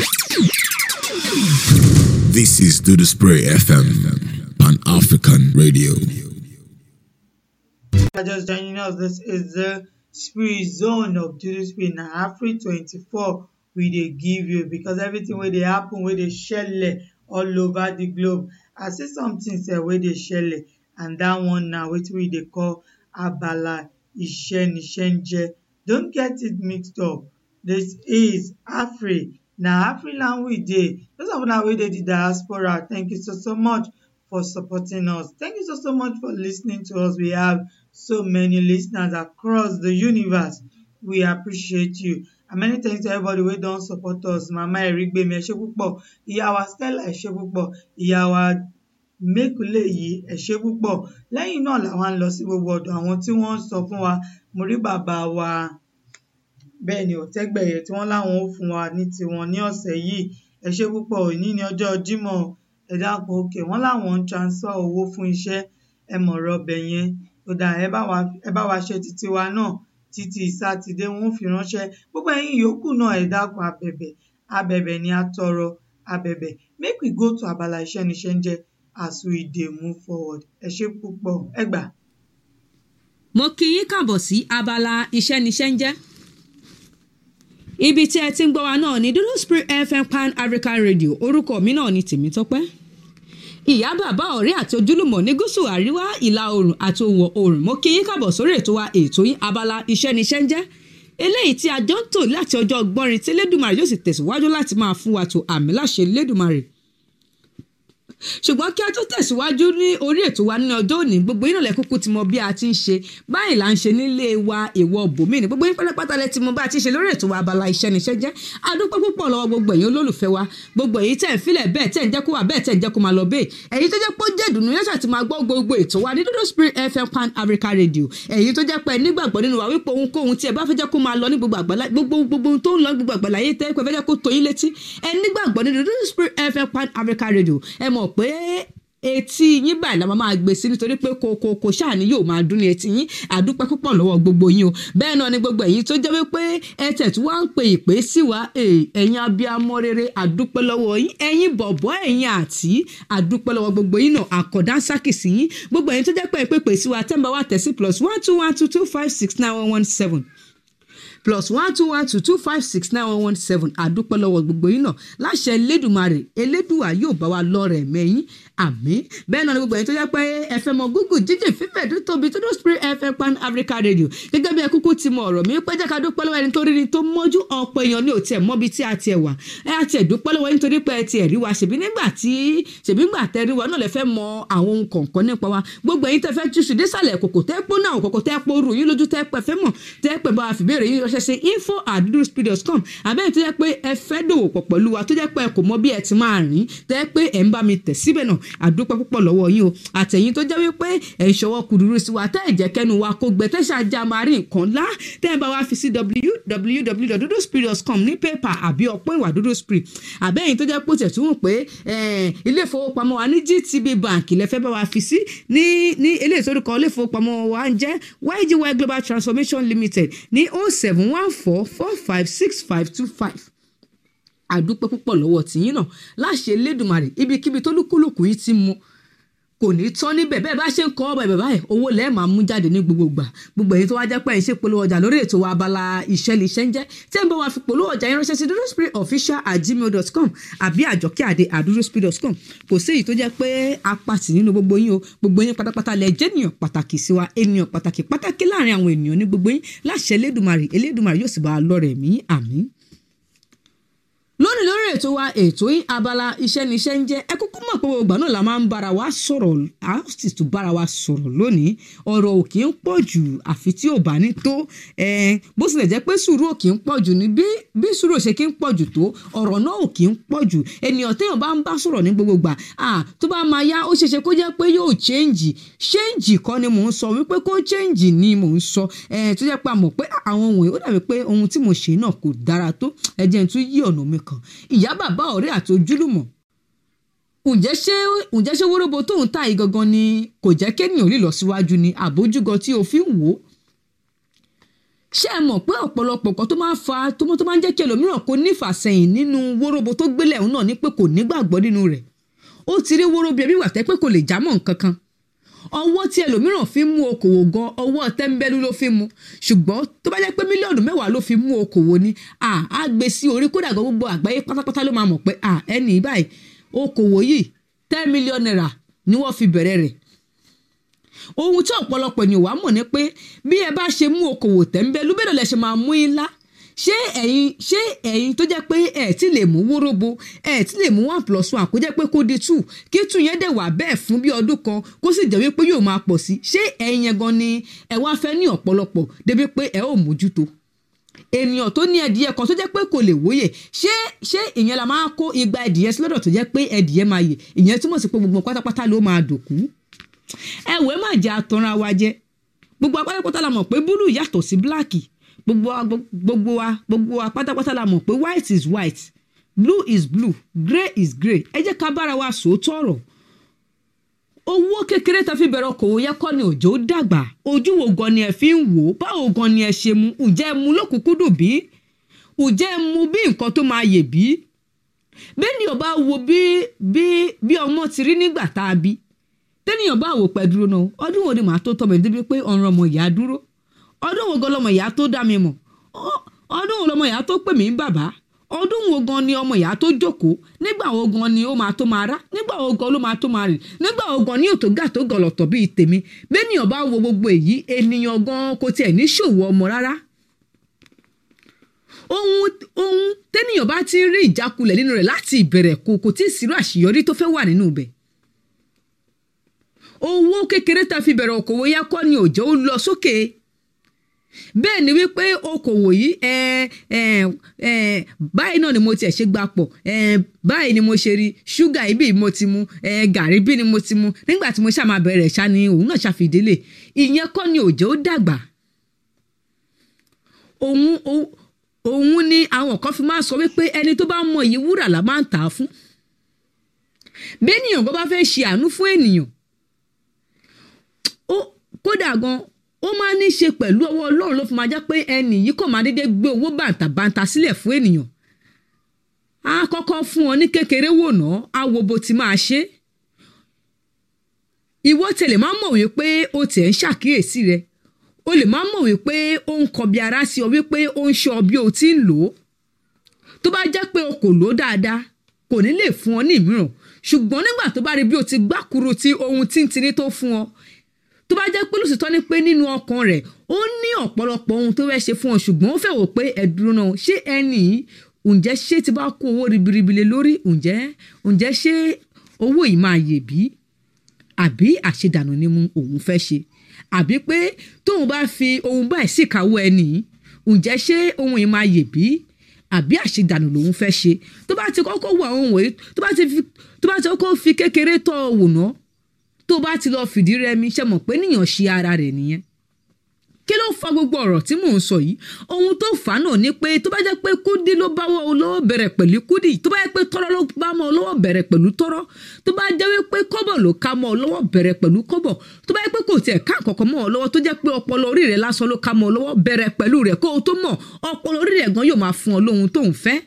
This is Do the Spray FM, Pan African Radio. are just joining us, this is the spirit zone of Dudu Spirit na Afri twenty-four we dey give you because everything wey dey happen wey dey shele all over the globe. I see something sef wey dey shele and that one na wetin we dey call abala Isenisenje. Don't get it mixed up. This is Afri na Afriland we dey. Those of una wey dey the diaspora, thank you so so much for supporting us. Thank you so so much for listening to us. We have so many listeners across the universe. We appreciate you. And many thanks to everybody wey don support us. Mama Erigbemi ẹ ṣé púpọ̀, ìyá wa Stella ẹ ṣé púpọ̀, ìyá wa mẹ́kúlé yìí ẹ ṣé púpọ̀ lẹ́yìn náà làwọn lọ sí gbogbo ọ̀dọ̀ àwọn tí wọ́n ń sọ fún wa mo rí bàbá wa bẹ́ẹ̀ ni ọ̀tẹ́gbẹ̀yẹ tí wọ́n láwọn ó fún wa ní tiwọn ní ọ̀sẹ̀ yìí ẹ ṣé púpọ̀ òní ní ọjọ́ Jímọ̀ ẹ dákun òkè wọ́n láwọn ń transfer owó fún iṣẹ́ ẹ mọ̀rọ̀ ọbẹ̀ yẹn ó dà ẹ bá wa ẹ bá wa ṣe títí wa náà títí sátidé wọn ó fi ránṣẹ́ gbogbo ẹ̀yin yòókù náà ẹ dákun abẹ̀bẹ̀ abẹ̀bẹ̀ ni a tọrọ abẹ̀bẹ̀ make we go to abala iṣẹ́ níṣẹ́ ń jẹ́ as we dey move forward ẹ ṣé púpọ̀ ẹ gbà. mo kí yín kàbọ̀ sí abala iṣẹ́ níṣẹ́ ń jẹ́ ibi tí ẹ ti ń gbọ́ wa náà ní dúdú spirit fm pan african radio orúkọ mi náà ni tèmítọ́pẹ́ ìyá bàbá ọ̀rẹ́ àti ojúlùmọ̀ ní gúúsù àríwá ìlà oòrùn àti òwò oòrùn mo kí yín kàbọ̀ sórí ètò wa ètò yín abala iṣẹ́ níṣẹ́ ń jẹ́ eléyìí tí a jọ ń tò láti ọjọ́ gbọ́rin tí lẹ́dùnmarè yóò sì tẹ̀síwájú láti máa fún wa tó àmì láṣẹ lẹ́dùnmarè ṣùgbọ́n kí a tó tẹ̀síwájú ní orí ètò wa ní ọjọ́ òní gbogbo yín náà lẹ kúkú ti mọ bí a ti ń ṣe báyìí là ń ṣe nílé wa èèwọ̀ bòmí ni gbogbo yín pátápátá lẹ ti mọ bá a ti ń ṣe lórí ètò wa abala iṣẹ́ níṣẹ́ jẹ́ adúpẹ́ púpọ̀ lọ́wọ́ gbogbo ẹ̀yin olólùfẹ́ wa gbogbo èyí tẹ̀ ń filẹ̀ bẹ́ẹ̀ tẹ̀ ń jẹ́ kó wà bẹ́ẹ̀ tẹ̀ ń jẹ́ kó máa lọ bẹ́ẹ̀ èyí tó jẹ́ pé ó jẹ́ ìdùnnú yẹn ṣàti máa gbọ́ gbogbo ètò wa ní dúdú spirit fm pan africa radio èyí tó jẹ́ pé nígbàgbọ́ nínú wa wípé ohunkóhun tí ẹ bá fẹ́ jẹ́ kó máa lọ ní gbogbo àgbàlá gbogbo gbogbo tó ń lọ ní gbogbo àgbàlá yé tẹ́ pé fẹ́ jẹ́ kó tó yín létí ẹ nígbàgbọ́ nínú dúdú spirit fm pan africa radio ẹ mọ̀ pé etí yín báyìí la máa máa gbé sí nítorí pé kokoko ṣáà ni yóò máa dún ní etí yín àdúpẹ́ púpọ̀ lọ́wọ́ gbogbo yín o bẹ́ẹ̀ náà ni gbogbo ẹ̀yin tó jẹ́ wípé ẹ tẹ̀tù wá ń pe ìpè sí wa ẹ̀yin abiyamọ rere àdúpẹ́ lọ́wọ́ yín ẹ̀yin bọ̀bọ́ ẹ̀yin àti àdúpẹ́ lọ́wọ́ gbogbo yín náà àkọ́dá sákìsì yín gbogbo ẹ̀yin tó jẹ́ pé ìpè sí wa tẹ́ǹbà wa tẹ̀ sí plus one two one two two five six nine one one seven plus one two one two two five six nine one one seven àdúpẹ́ lọ́wọ́ gbogbo yín náà láṣẹ elédùnmarè elédùà yóò bá wa lọ́rẹ̀ mẹ́yìn àmín bẹ́ẹ̀ náà ni gbogbo ẹ̀yin tó jẹ́ pé ẹ fẹ́ mọ google jíjìn fífẹ̀ tó tóbi tó dó spirit fm pan africa radio gẹ́gẹ́ bí ẹ kúkú ti mọ ọ̀rọ̀ mi pé jẹ́ ká dúpẹ́ lọ́wọ́ ẹni tó rí ni tó mọ́jú ọ̀pọ̀ èèyàn ní òtí ẹ̀ mọ́bi tí a ti ẹ̀ wà ẹ á tiẹ̀ dúpẹ́ lọ́wọ́ nítorí pé ẹ ti ẹ̀ rí wa ṣèbí nígbà tí ṣèbí nígbà tẹ́ rí wa náà lẹ fẹ́ mọ àwọn ohun kọ̀ọ̀kan nípa wa gbogbo ẹ̀yin tẹ́ fẹ́ túṣu désàlẹ̀ kòkò tẹ́ pọ́ náà kòkò tẹ́ pọ́ rù yín lójú tẹ́ pẹ́ fẹ́ mọ̀ tẹ́ pẹ́ bá a fìbéèrè yín ránṣẹ́ sí info at duduspirit.com àbẹ́yìn tó jẹ́ pé ẹ fẹ́ dòwò pọ̀ pẹ̀lú wa tó jẹ́ pé ẹ kò mọ bí ẹ ti máa rìn tẹ́ pé ẹ ń bá mi tẹ̀ síbẹ̀ náà àdúpẹ́ púpọ̀ lọ́wọ́ yín o àtẹ̀yìn tó jẹ́ wípé ẹ̀ ń ṣọwọ́ kúrúrú sí wa tẹ́ ẹ̀ jẹ́ kẹ́nu wa kó gbẹ tẹ́ ṣáájá máa rí nǹkan ńlá tẹ́ ẹ bá wa fi sí www.duduspirit.com ní pépà àbí ọ̀pọ̀ ìwà dúdú spirit àbẹ́yìn tó jẹ́ pé ó tẹ̀ tún wò pé ilé ìfowópamọ́ wa ní GTB bank lẹ́fẹ́ bá wa fi sí ní ní ilé ìsorúkọ ilé ìfowópamọ́ wa ń jẹ́ YGY Global Transformation Limited ní 0714 45 6525 àdúpẹ́ púpọ̀ lọ́wọ́ tìyín náà láṣẹ Elédùmarè ibikíbi tó lúkúlùkù yìí ti mú kò ní tán níbẹ̀ bẹ́ẹ̀ bá ṣe ń kọ́ ọ́ bẹ̀rẹ̀ báyìí owó lẹ́ẹ̀ máa mú jáde ní gbogbo ìgbà gbogbo èyí tó wá jẹ́ pé ẹ̀ ń ṣe polówó ọjà lórí ètò wa abala iṣẹ́ lè ṣe ń jẹ́ tí ẹ̀ ń bá wa fi polówó ọjà yẹn ránṣẹ́ sí duduspiritofficial at gmail dot com àbí àjọkẹ́ àdé at duduspirit dot com kò sí èyí tó jẹ́ pé apàtì nínú gbogbo yín o gbogbo yín pátápátá lẹ jẹ́ ènìyàn pàtàkì sí wa ènìyàn pàtàkì pàtàkì láàrin àwọn ènìyàn ní gbogbo yín láṣẹ Elédùmarè Elédùmarè yóò sì bá a lọ́rẹ̀ mí àmín lónìí lórí ètò wa ètò yín abala iṣẹ́ níṣẹ́ ń jẹ́ ẹ kúkú mọ̀ pé gbogbo náà la máa ń bára wa sọ̀rọ̀ a sì tún bára wa sọ̀rọ̀ lónìí ọ̀rọ̀ ò kì í pọ̀ jù àfi tí ò bá ní tó bó tilẹ̀ jẹ́ pé sùúrù ò kì í pọ̀ jù ní bí sùúrù ò ṣe kì í pọ̀ jù tó ọ̀rọ̀ náà ò kì í pọ̀ jù ènìyàn téèyàn bá ń bá sọ̀rọ̀ ní gbogbo gbà tó bá máa yá ó ṣeéṣe kó jẹ́ pé yóò change change kọ́ ni mò ń sọ wípé kó change ni mò ń sọ tó jẹ́ pé a mọ̀ pé àwọn ohun ó dàbí pé ohun tí mo ṣe náà kò dára tó ẹ jẹ́ n tún yí ọ̀nà mi kan ìyá bàbá ọ̀rẹ́ àti ojúlùmọ̀ ǹjẹ́ ṣé ǹjẹ́ ṣé wóróbo tóun ta yìí gangan ni kò jẹ́ kéèyàn lè lọ síwájú ni àbójúgọ tí o fi ń wò ó ṣé ẹ mọ̀ pé ọ̀pọ̀lọpọ̀ kan tó máa ń fa tó máa ń jẹ́ kí ẹlòmíràn kó nífàsẹ́yìn nínú wóróbo tó gbélé òun náà ní pé kò nígbàgbọ́ nínú rẹ̀ ó ti rí wóróbo ẹbí wà tẹ́ pé kò lè jámọ́ nǹkan kan ọwọ́ tí ẹlòmíràn fi ń mú okòwò gan ọwọ́ tẹ́ńbẹ́lú ló fi ń mú ṣùgbọ́n tó bá jẹ́ pé mílíọ̀nù mẹ́wàá ló fi mú okòwò ni á gbé sí orí kódà gan gbogbo àgbáyé pátápátá ló máa mọ̀ pé ẹnì báyìí okòwò yìí ten million naira ni wọ́n fi bẹ̀rẹ̀ rẹ̀ ohun tí ọ̀pọ̀lọpọ̀ ènìyàn wá mọ̀ ni pé bí ẹ bá ṣe mú okòwò tẹ́ńbẹ́lú bẹ́ẹ̀ lọ ṣe máa mú ńlá ṣé ẹ̀yin ṣé ẹ̀yin tó jẹ́ pé ẹ̀ tí lè mú wóróbo ẹ̀ tí lè mú one plus one kó jẹ́ pé kó di two kí two yẹn dẹ̀ wà bẹ́ẹ̀ fún bí ọdún kan kó sì jẹ́ wípé yóò máa pọ̀ sí ṣé ẹ̀yin yẹn gan ni ẹ wá fẹ́ ní ọ̀pọ̀lọpọ̀ débi pé ẹ ò mójútó ènìyàn tó ní ẹdìyẹ kan tó jẹ́ pé kò lè wóyè ṣé ṣé ìyẹn la máa kó igba ẹdìyẹ sí lọ́dọ̀ tó jẹ́ pé ẹdìyẹ máa yè ìyẹn túmọ̀ sí pé gbogbo pátápátá ló máa dòkú ẹ̀wẹ̀ má jẹ́ àtọ́ra wa jẹ gbogbo pátápátá la mọ̀ pé búlù yàtọ̀ sí bíláàkì gbogbo wa gbogbo wa gbogbo wa pátápátá la mọ̀ pé white is white blue is blue grey is grey ẹ jẹ́ ká bára wa sòótọ́ ọ̀rọ̀ owó kékeré tá fi bẹ̀rẹ̀ okòwò yẹ kọ́ ni òjò dàgbà ojú wo gan ni ẹ fi ń wò ó báwo gan ni ẹ ṣe mu ǹjẹ́ ẹ mu lókùnkúndùn bí ǹjẹ́ ẹ mu bí nǹkan tó máa yè bí bẹ́ẹ̀nìyàn bá wo bí bí bí ọmọ ti rí nígbà tá a bí tẹ́nìyàn bá wò pẹ́ dúró náà ọdún wo ni màá tó tọ́ mi débi pé ọ̀ràn ọmọ ìyá dúró ọdún wo gan lọmọ ìyá tó dá mi mọ̀ ọdún wo lọmọ ìyá tó pè mí ń bàbá ọdún wo gan ni ọmọ ìyá tó jókòó nígbà wo gan ni ó máa tó máa rá nígbà wo gan ló máa tó máa rìn nígbà wo gan ni òtò gà tó gọlọ̀tọ̀ bíi tèmi bẹ́ẹ̀nìyàn bá wo gbogbo èyí ènìyàn gan kò tiẹ̀ ní ṣòwò ọmọ rárá ohun ohun tẹ́nìyàn bá ti ń rí ìjákulẹ̀ nínú rẹ̀ láti ìbẹ̀rẹ̀ kò kò tí ì sírò àṣeyọrí tó fẹ́ wà nínú ibẹ̀ owó kékeré tá a fi bẹ̀rẹ̀ okòwò yá kọ́ ni òjò ó lọ sókè bẹ́ẹ̀ ni wípé okòwò yìí ẹ ẹ ẹ báyìí náà ni mo tiẹ̀ ṣe gbà pọ̀ ẹ báyìí ni mo ṣe rí ṣúgà ibi mo ti mu ẹ gàrí bí ni mo ti mu nígbà tí mo ṣáà máa bẹ̀rẹ̀ ṣá ni òun náà ṣàfidélé ìyẹn kọ́ ni òjò ó dàgbà òun òun ni àwọn kan fi máa sọ wípé ẹni tó bá mọ iye wúrà la máa ń tà á fún bẹ́ẹ̀nìyàn bó bá fẹ́ ṣe àánú fún ènìyàn ó kódà gan ó máa ní í ṣe pẹ̀lú ọwọ́ ọlọ́run ló fi máa jẹ́ pé ẹnì yìí kò máa dédé gbé owó bàǹtàbàǹtà sílẹ̀ fún ènìyàn á kọ́kọ́ fún ọ ní kékeré wò ná á wo bó ti máa ṣe ìwọ tẹ̀lé máa mọ̀ wípé o tẹ̀ ń ṣàkíyèsí rẹ o lè máa mọ̀ wípé ó ń kọbi ara sí ọ wípé ó ń ṣọ́ bí o ti ń lò ó tó bá jẹ́ pé o kò lò ó dáadáa kò ní lè fún ọ ní ìmíràn ṣùgbọ́n nígbà tó bá rí bí o ti gbákuru ti ohun tíntìní tó fún ọ tó bá jẹ́ pé lóṣìṣẹ́ ní pé nínú ọkàn rẹ̀ ó ní ọ̀pọ̀lọpọ̀ ohun tó fẹ́ ṣe fún ọ ṣùgbọ́n ó fẹ́ wò pé ẹ̀dùn náà ṣé ẹnì ǹjẹ́ ṣé ti bá kó owó ribiribi lé lórí ǹjẹ́ ǹjẹ́ ṣé owó yìí máa yè bí àbí àṣedànù ni mu òun fẹ́ ṣe àbí pé tóun bá fi ohun báyìí síkàwọ́ ẹnì ǹjẹ́ ṣé ohun yìí máa yè bí àbí àṣedànù lòun fẹ́ ṣe tó bá ti kọ́kọ́ wọ àwọn wọ̀nyí tó bá ti tó bá ti kọ́kọ́ fi kékeré tọ́ ọ wò náà tó bá ti lọ fìdí rẹmi ṣe mọ̀ pé níyàn ṣe ara rẹ̀ nìyẹn kí ló fa gbogbo ọ̀rọ̀ tí mò ń sọ yìí ohun tó fà á náà ni pé tó bá jẹ́ pé kúdí ló bá wọ olówó bẹ̀rẹ̀ pẹ̀lú kúdí tó bá jẹ́ pé tọ́rọ́ ló bá mọ olówó bẹ̀rẹ̀ pẹ̀lú tọ́rọ́ tó bá jẹ́ wípé kọ́bọ̀ ló ká mọ olówó bẹ̀rẹ̀ pẹ̀lú kọ́bọ̀ tó bá jẹ́ pé kò tiẹ̀ ká nǹkankan mọ́ ọ lọ́wọ́ tó jẹ́ pé ọpọlọ orí rẹ̀ lásán ló ká mọ olówó bẹ̀rẹ̀ pẹ̀lú rẹ̀ kó o tó mọ̀ ọpọlọ orí rẹ̀ gan yóò máa fún ọ lóhun tó ń fẹ́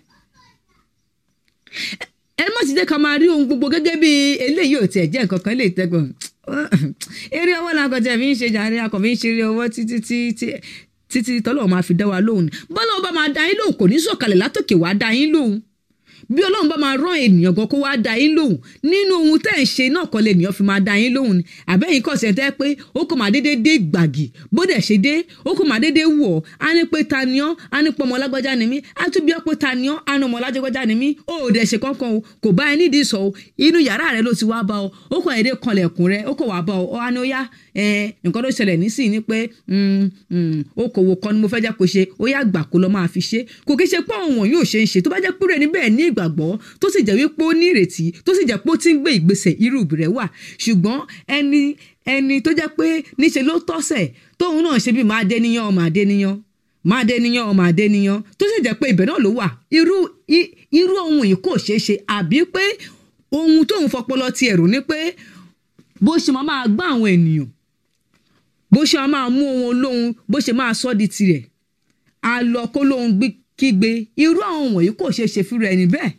ẹ má ti jẹ́ ká máa rí ohun gbogbo gẹ́gẹ́ bí eléyìí ò tiẹ̀ jẹ́ nǹkan kan lè tẹ́gbọ̀n eré ọwọ́ la kọjá fi ń ṣe jàre akọ̀ fi ń ṣeré ọwọ́ títí títí títí tọ́lọ́ máa fi dá wa lóhùn bọ́lá ọba máa dá yín lóhùn kò ní sọ̀kalẹ̀ látòkè wá dá yín lóhùn bí ọlọ́run bá máa rán ènìyàn gan kó wá dá yín lóhùn nínú ohun tẹ́ ẹ̀ ń ṣe náà kọ́ lè ènìyàn fi máa dá yín lóhùn ni àbẹ́yìn kọ̀ sẹ́ńtẹ́ pé ó kò máa dédé dé gbàgì bó dẹ̀ ṣe dé ó kò máa dédé wọ̀ á ní pé ta ni ọ́ á ní pé ọmọ lágbájá ni mí á tún bí ọ́ pé ta ni ọ́ á ní ọmọ lágbájá ni mí ó ò dẹ̀ ṣe kankan o kò bá ẹ nídìí sọ o inú yàrá rẹ ló ti wá bá ọ ó kàn èdè kanlẹ̀kùn rẹ ó kò wá bá ọ ọ á ní ó yá nǹkan tó ṣẹlẹ̀ nísìnyí ni pé okòwò kan ni mo fẹ́ jẹ́ kó ṣe ó yá gbà kó lọ máa fi ṣe kò kí ṣe pé òun yóò ṣe ń ṣe tó bá jẹ́ pé níbẹ̀ ní ìgbàgbọ́ tó sì jẹ́ wípé ó ní ìrètí tó sì jẹ́ pé ó ti ń gbé ìgbésẹ̀ irú rẹ̀ wà ṣùgbọ́n ẹni ẹni tó jẹ́ pé níṣe ló tọ́sẹ̀ tóun náà ṣe bí máa dé níyàn ọmọ àdé níyàn máa dé níyàn ọmọ àdé níyàn tó sì jẹ́ pé ibẹ̀ náà ló wà irú irú ohun yìí kò ṣeé ṣe àbí pé ohun tóun fọpọlọ ti ẹ̀rù ni pé bó ṣe máa máa gbá àwọn ènìyàn bó ṣe máa mú ohun olóhun bó ṣe máa sọ di tirẹ̀ a lọ kó lóhun kígbe irú àwọn wọ̀nyí kò ṣeé ṣe fúnra ẹni bẹ́ẹ̀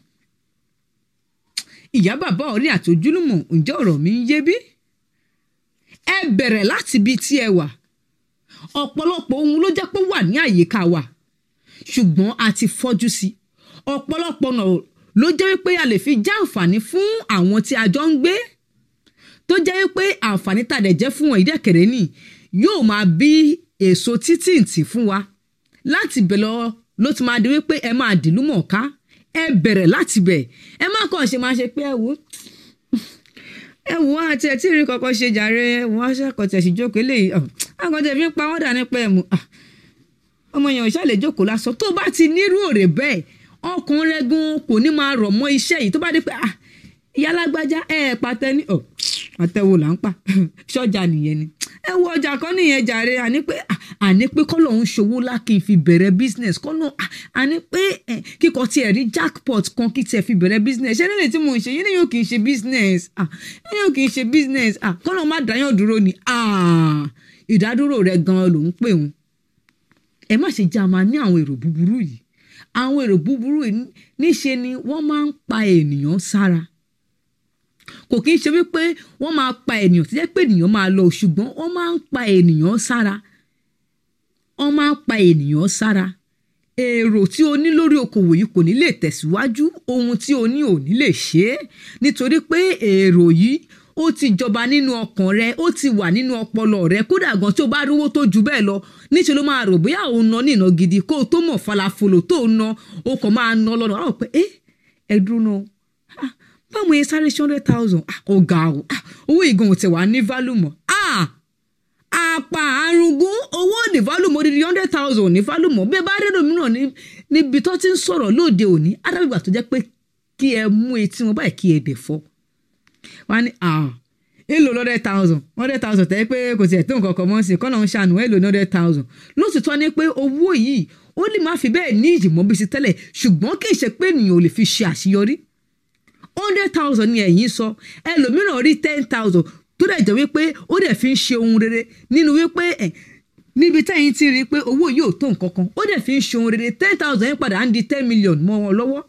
ìyá bàbá ọ̀rẹ́ àti ojúlùmọ̀ ǹjẹ́ ọ̀rọ̀ mi ń yé bí ẹ bẹ̀rẹ̀ láti ibi tí ẹ wà ọ̀pọ̀lọpọ̀ ohun ló jẹ́ pé wà ní àyíká wa ṣùgbọ́n a ti fọ́jú sí ọ̀pọ̀lọpọ̀ ọ̀nà ló jẹ́ wípé a lè fi já àǹfààní fún àwọn tí a jọ ń gbé tó jẹ́ wípé àǹfààní tàdẹ̀ jẹ́ fún wọn ìdẹ́kẹ̀rẹ́ nì yóò máa bí èso títìǹtì fún wa láti bẹ̀ lọ ló ti máa di wípé ẹ máa dìlú mọ̀ọ́ká ẹ bẹ̀rẹ̀ láti bẹ̀ ẹ má kàn ṣe máa ṣe pé ẹ wò ẹ wò á àti ẹ tí rí kọ́kọ́ ṣe jàre ẹ wò á ṣàkọtẹ̀ sí jókòó eléyìí àkọtẹ̀ fi ń pa wọ́n dà nípa ẹ̀ mú ọmọ yẹn ò ṣàlè jókòó lásán tó bá ti nírú òrè bẹ́ẹ̀ ọkàn rẹ gan kò ní máa rọ̀ mọ́ iṣẹ́ yìí tó bá dé pé ah ìyá alágbájá ẹ ẹ pàtẹ ní ọ àtẹwò là ń pa ṣọjà nìyẹn ni ẹ wo ọjà kan nìyẹn jàre àní pé ah, àní pé kọ́lọ̀ ń ṣòwò lákì fi bẹ̀rẹ̀ business kọ́lọ̀ ah, àní pé eh, kíkọ tiẹ̀ rí jackpot kan kí tiẹ̀ fi bẹ̀rẹ̀ business ṣé nílẹ̀ tí mo ń ṣe yín ni yóò kì í ṣe business ah, yín yóò kì í ṣe business ah, kọ́lọ̀ má dáyàn dúró ni ah, ìdádúró rẹ̀ gan-an ló ń pè wọ́n ẹ má ṣe já máa ní àwọn èrò búburú yìí àwọn èrò búburú yìí níṣe ni wọ́n máa ń pa ènìyàn sára kò kí ń ṣe wípé wọ́n máa pa ènìyàn tó jẹ́ pé ènìyàn máa lọ ṣùgbọ́n wọ́n máa ń pa ènìyàn sára wọ́n máa ń pa ènìyàn sára èrò tí o ní lórí okòwò yìí kò ní lè tẹ̀síwájú ohun tí o ní ò ní lè ṣe é nítorí pé èrò yìí ó ti jọba nínú ọkàn rẹ ó ti wà nínú ọpọlọ rẹ kódà gan tí o bá rówó tó ju bẹ́ẹ̀ lọ níṣẹ́ ló máa rò bóyá òun ná ní ìná gidi kó o tó mọ̀ falafolo tó o ná o kàn máa ná lọ́nà àwọn pé ẹ ẹ dúró náà ah, báwo yẹn sáré ṣe hundred thousand ah, ọ̀gá o ah, owó ìgan ò tẹ̀ wá ní value mọ́ ah, àpà àrùngún owó ní value mọ́ dídí hundred thousand ní value mọ́ bí ẹ bá rẹ́rọ̀ mìíràn ní níbi tó ti ń sọ̀rọ̀ lóde òní adábìgbà tó jẹ́ pé kí ẹ mú etí wọn báyìí kí ẹ dẹ̀ fọ́ wọ́n á ní ah èlò hundred thousand hundred thousand tẹ́ pé kò tiẹ̀ tó nǹkan kan mọ́ sí kọ́nà ń ṣàánú èlò hundred thousand lóṣìṣọ́ ni pé owó yìí ó lè má fi bẹ́ẹ̀ ní ìjìmọ́ bí sí tẹ́lẹ̀ ṣùgbọ́n kì í ṣe pé ènìyàn ò lè fi ṣe àṣeyọrí hundred thousand ni ẹ̀yin sọ ẹlòmíràn rí ten thousand tó dẹ̀ jẹ́ wípé ó dẹ̀ fi ń ṣe ohun rere nínú wípé ẹ̀ níbi tẹ́yìn ti rí i pé owó yìí ò tó nǹkan kan ó dẹ̀ fi ń ṣe ohun rere ten thousand yẹn padà ń di ten million mọ́ wọn lọ́wọ́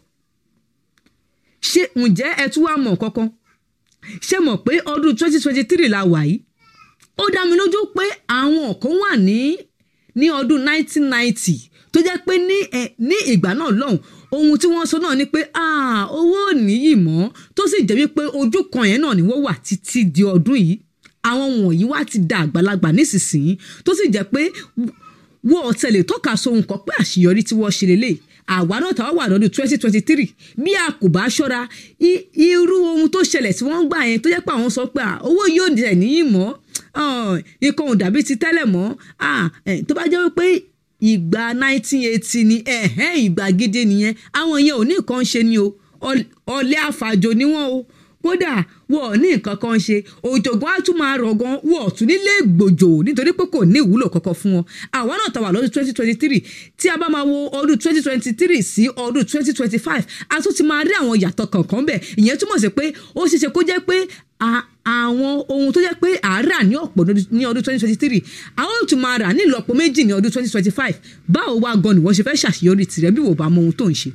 ṣé ǹjẹ́ ẹ tún wá mọ̀ kankan ṣé mọ̀ pé ọdún twenty twenty three la wà yìí ó dá mi lójú pé àwọn kan wà ní ní ọdún nineteen ninety tó jẹ́ pé ní ẹ̀ ní ìgbà náà lọ́hùn ohun tí wọ́n sọ náà ni pé ah, owó ò níyì mọ́ tó sì jẹ́ wípé ojú kan yẹn náà ni wọ́n wà títí di ọdún yìí àwọn wọ̀nyí wá ti da àgbàlagbà nísinsìnyí tó sì jẹ́ pé wọ́n tẹ̀lé tọ́ka sóhun kan pé àṣeyọrí tí wọ́n ṣe lélẹ̀ àwa náà tàwa wà lọ́dún twenty twenty three bí a kò bá ṣọ́ra i- irú ohun tó ṣẹlẹ̀ tí wọ́n ń gbà yẹn tó jẹ́ pé àwọn sọ pé ah, owó yóò dẹ̀ níyì mọ́ ah, nǹkan ò dàbí ti tẹ́lẹ̀ mọ́ ah, eh, tó bá jẹ́ wípé ìgbà nineteen eighty ni ẹ̀hẹ́n ìgbà gidi nìyẹn àwọn yẹn ò ní nǹkan ṣe ni o Ọl- ọ̀lẹ àfàjò ni wọ́n o kódà wọ́n ò ní nǹkan kan ṣe òjògbọ́n á tún máa rọ̀ gan wọ́n ò tún nílé gbòjò nítorí pé kò ní ìwúlò kankan fún wọn àwa náà tàwa lọ́dún twenty twenty three tí a bá máa wo ọdún twenty twenty three sí ọdún twenty twenty five a tún ti máa rí àwọn ìyàtọ̀ kankan bẹ̀ ìyẹn túmọ̀ sí pé ó ṣeéṣe kó jẹ́ pé a- àwọn ohun tó jẹ́ pé à á rà ní ọ̀pọ̀ lọ́dún- ní ọdún twenty twenty three àwọn ò tún máa rà ní ìlọ́po méjì ní ọdún twenty twenty five báwo wá gan ni wọ́n ṣe fẹ́ ṣàṣeyọrí tirẹ̀ bí wò bá mọ ohun tó ń ṣe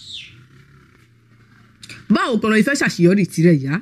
báwo gan ló ṣe fẹ́ ṣàṣeyọrí tirẹ̀ yá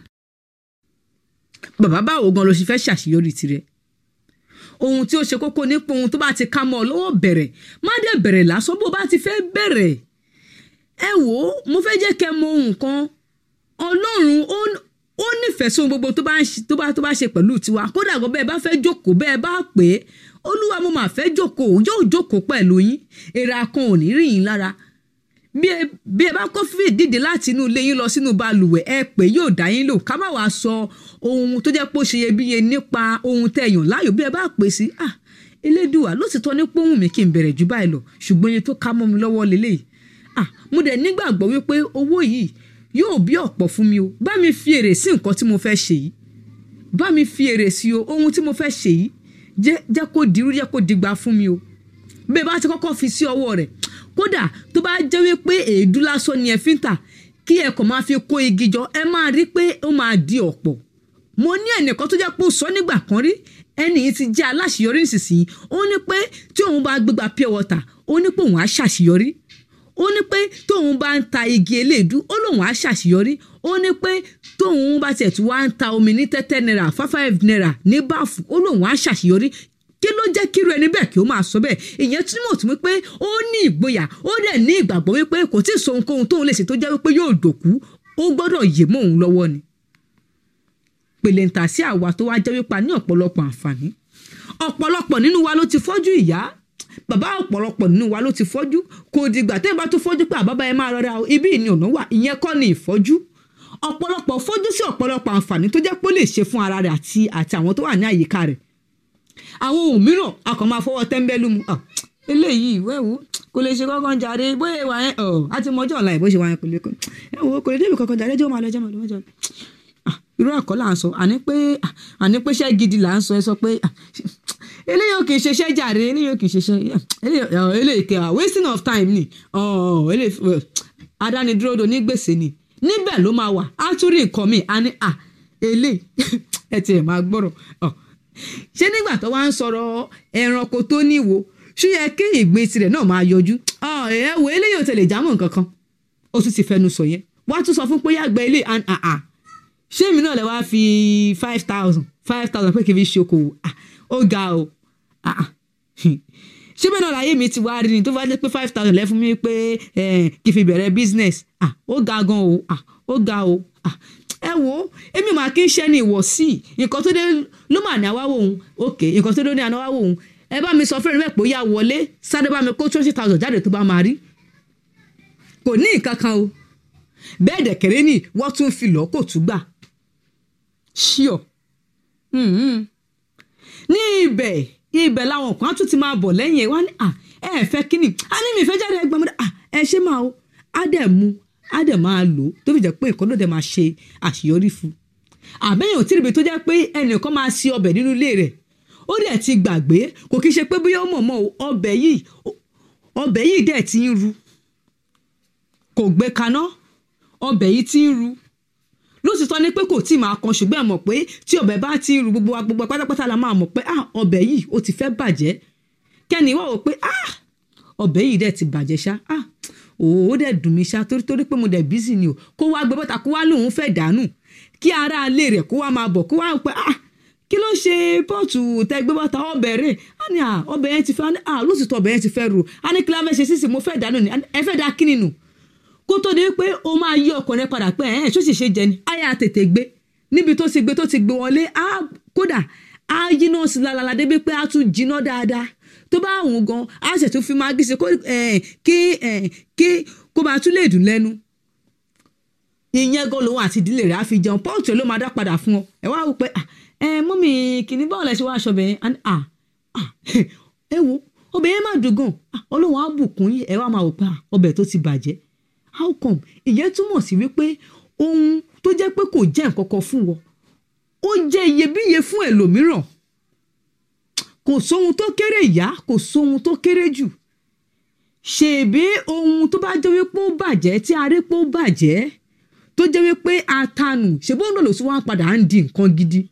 bàbá báwo gan ló ṣe fẹ́ ṣàṣeyọrí tirẹ̀ ohun tí ó ṣe kókó nípa ohun tó bá ti ká mọ́ ọ lọ́wọ́ bẹ̀rẹ̀ má dé bẹ̀rẹ̀ lásán bó bá ti fẹ́ bẹ̀rẹ̀ ẹ wò ó mo fẹ́ jẹ́ kẹ́ mọ ohun kan ọlọ́run ó ó nífẹ̀ẹ́ sóhun gbogbo tó bá ń ṣe- tó bá tó bá ṣe pẹ̀lú tiwa kódà gan bẹ́ẹ̀ bá fẹ́ jókòó bẹ́ẹ̀ bá pè é olúwa mo mà fẹ́ jókòó yóò jókòó pẹ̀lú yín èèrà kan ò ní rí yín lára bí ẹ bí ẹ bá kó fìdí dìde láti inú ilé yín lọ sínú balùwẹ̀ ẹ pé yóò dá yín lò ká má wàá sọ ohun tó jẹ́ pé ó ṣe iyebíye nípa ohun tẹ́ yàn láàyò bí ẹ bá pè sí ah elédùà ló sì tọ́ ní pòhùn mi kí n bẹ̀rẹ̀ jù báyìí lọ ṣùgbọ́n iye tó ká mọ́ mi lọ́wọ́ lélẹ́yìí ah mo dẹ̀ nígbàgbọ́ wípé owó yìí yóò bí ọ̀pọ̀ fún mi o bá mi fi èrè sí nǹkan tí mo fẹ́ ṣe yìí bá mi fi èrè sí o ohun tí mo fẹ́ ṣe yìí jẹ́ jẹ́ kó dirú jẹ́ kó digba fún mi o bẹ́ẹ̀ bá ti kọ́kọ́ fi sí ọwọ́ rẹ̀ kódà tó bá jẹ́ wípé èédú lásán ni ẹ fi ń tà kí ẹ kàn máa fi kó igi jọ ẹ máa rí pé ó máa di ọ̀pọ̀ mo ní ẹnìkan tó jẹ́ pé ó sọ nígbà kan rí ẹnì yìí ti jẹ́ aláṣeyọrí nísinsìnyí ó ní pé tí òun bá gbégbá pure water ó ní pé òun á ṣàṣeyọrí ó ní pé tóun bá ń ta igi eléèdú ó lóun á ṣàṣeyọrí ó ní pé tóun bá tiẹ̀ tún wá ń ta omi ní tẹ́tẹ́ náírà five five náírà ní báàfù ó lóun á ṣàṣeyọrí kí ló jẹ́ kíru ẹni bẹ́ẹ̀ kí ó máa sọ bẹ́ẹ̀ ìyẹn túmọ̀ tún wípé ó ní ìgboyà ó dẹ̀ ní ìgbàgbọ́ wípé kò tí ì sọ ohunkóhun tóun lè ṣe tó jẹ́ wípé yóò dòkú ó gbọ́dọ̀ yè mọ́ òun lọ́wọ́ ni pèlè ń tà sí àwa tó wá jẹ́ wípa ní ọ̀pọ̀lọpọ̀ àǹfààní ọ̀pọ̀lọpọ̀ nínú wa ló ti fọ́jú ìyá bàbá ọ̀pọ̀lọpọ̀ nínú wa ló ti fọ́jú kò dìgbà tẹ́ ẹ bá tó fọ́jú pé àbábá ẹ máa rọra o ibi ìní ọ̀nà wà ìyẹn kọ́ ni ìfọ́jú ọ̀pọ̀lọpọ̀ fọ́jú sí ọ̀pọ̀lọpọ̀ àǹfààní tó jẹ́ pé ó lè ṣe fún ara rẹ̀ àti àti àwọn tó wà ní àyíká rẹ̀ àwọn ohun mìíràn a kàn máa fọwọ́ tẹ́ńbẹ́lú mu Ah, eléyìí wẹ́wù kò lè ṣe kankan jàre bóyá ìwà yẹn ọ̀ á ti mọjọ́ ọ̀la ẹ̀ bó ṣe wà yẹn kò lè kọ́ ẹ wo kò lè débi kankan jàre jẹ́ ó máa lọ jẹ́ máa lọ mọ́jọ́ Ah, irú ẹ̀kọ́ là ń sọ àní pé ah, àní pé iṣẹ́ gidi là ń sọ ẹ sọ pé ah, eléyìí ò kì í ṣeṣẹ́ jàre eléyìí ò kì í ṣeṣẹ́ eléyìí ọ̀, eléyìí kẹ́ ah, wasting of time ni ọ̀, eléyìí eh, adánidúró do ní gbèsè ni níbẹ̀ ló máa wà á tún rí nǹkan míì á ní à eléyìí ẹ tiẹ̀ máa gbọ́rọ̀ ọ̀ ṣé nígbà tó wá ń sọ̀rọ̀ ẹranko tó níwo ṣó yẹ kí ìgbín tirẹ̀ náà máa yọjú ọ̀ ẹ wo eléyìí ò tẹ̀lé jámọ̀ nǹkan kan ó tún ti fẹnu sọ yẹn wá tún sọ fún pé yàgbẹ́ ilé and ah ah ṣé èmi náà lè wá fi five thousand five thousand pé kí n fi ṣe okòwò ah ó ga o ah ah ṣé bẹ́ẹ̀ náà láyé mi ti wá rí ni tó bá jẹ́ pé five thousand lẹ́ fún mi pé eh, kí n fi bẹ̀rẹ̀ business ah ó ga gan o ah ó ga o ah ẹ wo èmi mà kí n ṣẹ́ ní ìwọ̀sí nǹkan tó dé ló mà ní àwáwò òun ok nǹkan tó dé ní àwáwò òun ẹ bá mi sọ fún ẹni pé ó yá wọlé sáré bá mi kó twenty thousand jáde tó bá máa rí kò ní nǹkan kan o bẹ́ẹ̀ dẹ̀kẹ̀rẹ́ ni wọ́n tún fi lọ́ kò tún gbà ṣíọ̀ ní ibẹ̀ ibẹ̀ làwọn kan á tún ti máa bọ̀ lẹ́yìn ẹ̀ wá ní à ẹ ẹ̀ fẹ́ kíni a ní mi ìfẹ́ jáde ẹgbẹ́ mi à ẹ ṣe máa o á dẹ̀ mu á dẹ̀ máa lò ó tó fi jẹ́ pé nǹkan ló dẹ̀ máa ṣe àṣeyọrí fún un àbẹ́yìn ò tí ì ríbi tó jẹ́ pé ẹnìkan máa ṣe ọbẹ̀ nínú ilé rẹ̀ ó dẹ̀ ti gbàgbé kò kí ṣe pé bóyá ó mọ̀ mọ́ o ọbẹ̀ yìí ọbẹ̀ yìí dẹ̀ ti ń ru kò gbé kaná ọbẹ̀ yìí ti ń ru lóòtítọ́ ni pé kò tí ì máa kan ṣùgbọ́n ẹ mọ̀ pé tí ọbẹ̀ bá ti ń ru gbogbo wa gbogbo wa pátápátá la máa mọ̀ pé ah ọbẹ̀ yìí ó ti fẹ́ bàjẹ́ kẹ́ni wá wò pé ah ọbẹ̀ yìí dẹ̀ ti bàjẹ́ ṣá ah òó dẹ̀ dùn mí ṣá torí torí pé mo dẹ̀ bísí ni o kó wá gbé bọ́ta kó wá lóun fẹ́ dànù kí ara ilé rẹ̀ kó wá máa bọ̀ kó wá pé ah kí ló ṣe pọ́ọ̀tù tẹ́ gbé bọ́ta ọbẹ̀ rẹ̀ á ní ah ọbẹ̀ yẹn ti fẹ́ ah lóòtítọ́ ọbẹ̀ yẹn ti fẹ́ ru á ní kí láfẹ́ ṣe sísè mo fẹ́ dànù ni ẹ fẹ́ da kíni nù kó tó di pé o máa yí ọkùnrin padà pé ẹ̀ ṣó sì ṣe jẹ ni àyà tètè gbé níbi tó ti gbé tó ti gbé wọlé á kódà á yíná sí lálálá débi pé á tún jiná dáadáa tó bá wùn gan á ṣètò fi máa gíṣe kí kí kó máa tún lè dùn lẹ́nu ìyẹn gan lòun àti ìdílé rẹ̀ á fi jẹun pọ́ọ̀tù ló máa dá padà fún ọ ẹ wá wò pé ẹ mọ́mì kìíní báwo lẹ ṣe wá aṣọ bẹ̀yẹn ẹ wo ọbẹ̀ yẹn má dùn gan ọlọ́run á bùkún yín ẹ wá máa wò pé ọbẹ̀ tó ti bàjẹ́ how come ìyẹn túmọ̀ sí wípé ohun tó jẹ́ pé kò jẹ́ nǹkan kan fún wọn ó jẹ́ iyebíye fún ẹlòmíràn kò sóhun tó kéré ìyá kò sóhun tó kéré jù ṣèbí ohun tó bá jẹ́ wípé ó bàjẹ́ tí a rí pé ó bàjẹ́ tó jẹ́ wípé atanù ṣèbí òun náà ló sì wá padà ń di nǹkan gidi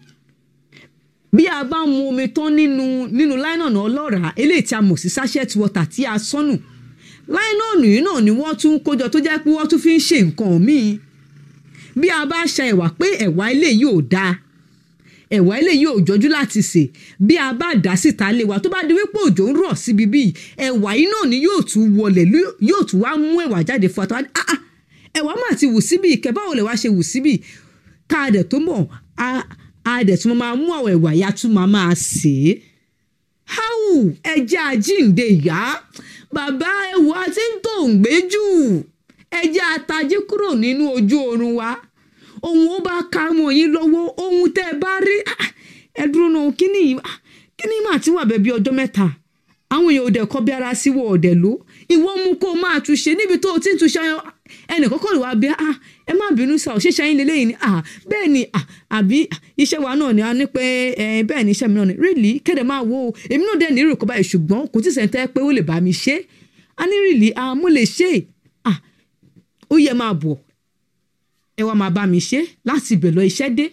bí a bá mu omi tán nínú nínú láìnàna ọlọ́ràá eléyìí tí a mọ̀ sí sachet water tí a sọnù láìnọ́ọ̀nù yìí náà ni wọ́n tún kójọ tó jẹ́ pé wọ́n tún fi ń ṣe nǹkan míì bí a bá ṣa ẹ̀wà pé ẹ̀wà ilé yìí ò dáa ẹ̀wà ilé yìí ò jọjú láti sè bí a bá dá síta lé wa tó bá di wípé òjò ń rọ̀ síbi bíi ẹ̀wà yìí náà ni yóò tún wọlé yóò tún wá mú ẹ̀wà jáde fún wa tó wá ní ah ẹ̀wà máa ti wù síbi ìkẹ́ báwo lè wá ṣe wù síbi ká a dẹ̀ tó mọ̀ a dẹ̀ tún máa mú àwọn ẹ̀wà yá tún máa máa sè é háwù ẹja àjíǹde yá bàbá ẹwù àti ń tó ń gbé jù ẹjẹ àtàjẹ kúrò nínú ojú oorun wa ohun ó bá ka mọ yín lọ́wọ́ ohun tẹ́ ẹ bá rí ẹ dúró náà kíní kíní mà ti wà bẹ́ẹ̀ bí ọjọ́ mẹ́ta àwọn èèyàn òdẹ kọ́ bí ara sí wọ ọ̀dẹ̀ ló ìwọ mú kó máa túnṣe níbi tó o ti ń túnṣe ẹnì kọ́kọ́ lè wá bí ah ẹ má bínú sá ò ṣíṣe yín lélẹ́yìn ni ah bẹ́ẹ̀ ni ah àbí iṣẹ́ wa náà ni a ní pé bẹ́ẹ̀ ni iṣẹ́ mi náà ni really kéde máa wo èmi náà dẹ̀ ní ìrò kọ́ báyìí ṣùgbọ́n kò tí sẹ́ńtẹ́ pé ó lè bá mi ṣe a ní really ah mo lè ṣe ah ó yẹ máa bọ̀ ẹ wá máa bá mi ṣe láti ibẹ̀ lọ iṣẹ́ dé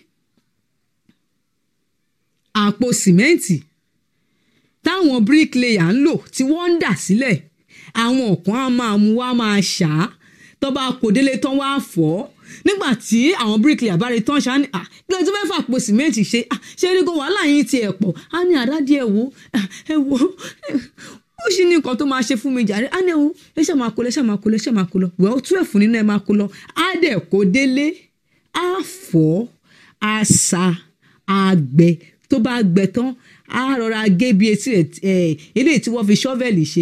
àpò sìmẹ́ǹtì táwọn bricklayer ń lò tí wọ́n ń dà sílẹ̀ àwọn kan á máa mú wá máa ṣá tó bá kó délé tán wá fọ́ nígbà tí àwọn bricklayer bá rí tán ṣá ní kí ló tún fẹ́ fà àpò sìmẹ́ǹtì ṣe ṣe rí gan wàhálà yín ti ẹ̀ pọ̀ á ní àdádì ẹ̀ wò ẹ̀ wò ó sì ní nǹkan tó máa ṣe fún mi jàre á ní ẹ̀wò ẹ ṣe máa kó lọ ẹ ṣe máa kó lọ ẹ ṣe máa kó lọ wẹ́ẹ́ tú ẹ̀fún nínú ẹ máa kó lọ á dẹ̀ kó délé á fọ́ á sa á gbẹ tó bá gbẹ tán á rọra gé bí etí ẹ̀ eléyìí tí wọ́n fi ṣọ́fẹ̀lì ṣe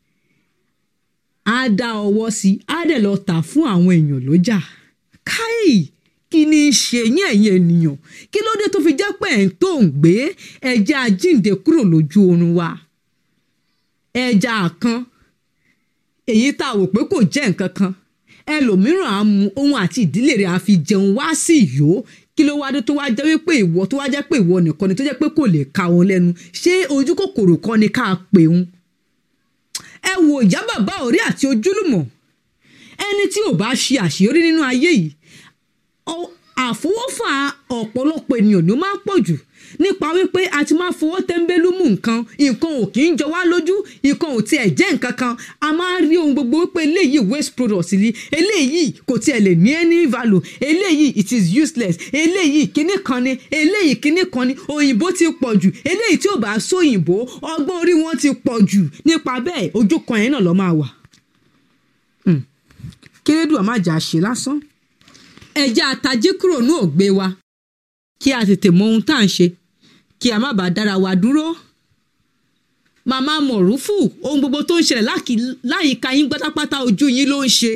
á dá ọwọ́ sí i á dẹ̀ lọ tà fún àwọn èèyàn lọ́jà káì kí ni í ṣe yín ẹ̀yin ènìyàn kí ló dé tó fi jẹ́ pé ẹ̀ ń tó ń gbé ẹ̀jẹ̀ àjíǹde kúrò lójú oorun wa ẹja kan èyí tá a wò pé kò jẹ́ nǹkan kan ẹlòmíràn á mu òun àti ìdílé rẹ̀ á fi jẹun wá sí ìyó kí ló wá dé tó wá jẹ́ wípé ìwọ tó wá jẹ́ pé ìwọ nìkan ni tó jẹ́ pé kò lè ka òun lẹ́nu ṣé ojú kòkòrò kan ni ká pè òun ẹ wo ìyá bàbá ọ̀rẹ́ àti ojúlùmọ̀ ẹni tí ò bá ṣe àṣeyọrí nínú ayé yìí ọ- àfọwọ́fà ọ̀pọ̀lọpọ̀ ènìyàn ló máa ń pọ̀ jù nípa wípé a ti máa fọwọ́ tẹ́ńbẹ́lú mú nǹkan nǹkan ò kì í jọ wá lójú nǹkan ò tiẹ̀ jẹ́ nǹkan kan a máa ń rí ohun gbogbo wípé eléyìí waste product ni eléyìí kò tiẹ̀ lè ní any value eléyìí it is useless eléyìí kíní kan ni eléyìí kíní kan ni òyìnbó ti pọ̀ jù eléyìí tí ò bá sóyìnbó ọgbọ́n orí wọn ti pọ̀ jù nípa bẹ́ẹ̀ ojú kan yẹn náà lọ́ máa wà kérédùà má jà ṣe lásán ẹjẹ́ àtàjí kúrò ní ògbé wa kí a tètè mọ ohun tá à ń ṣe kí a má bàa dára wa dúró màmá mọ̀rúfù ohun gbogbo tó ń ṣẹlẹ̀ láàkì- láyìíká yín pátápátá ojú yín ló ń ṣe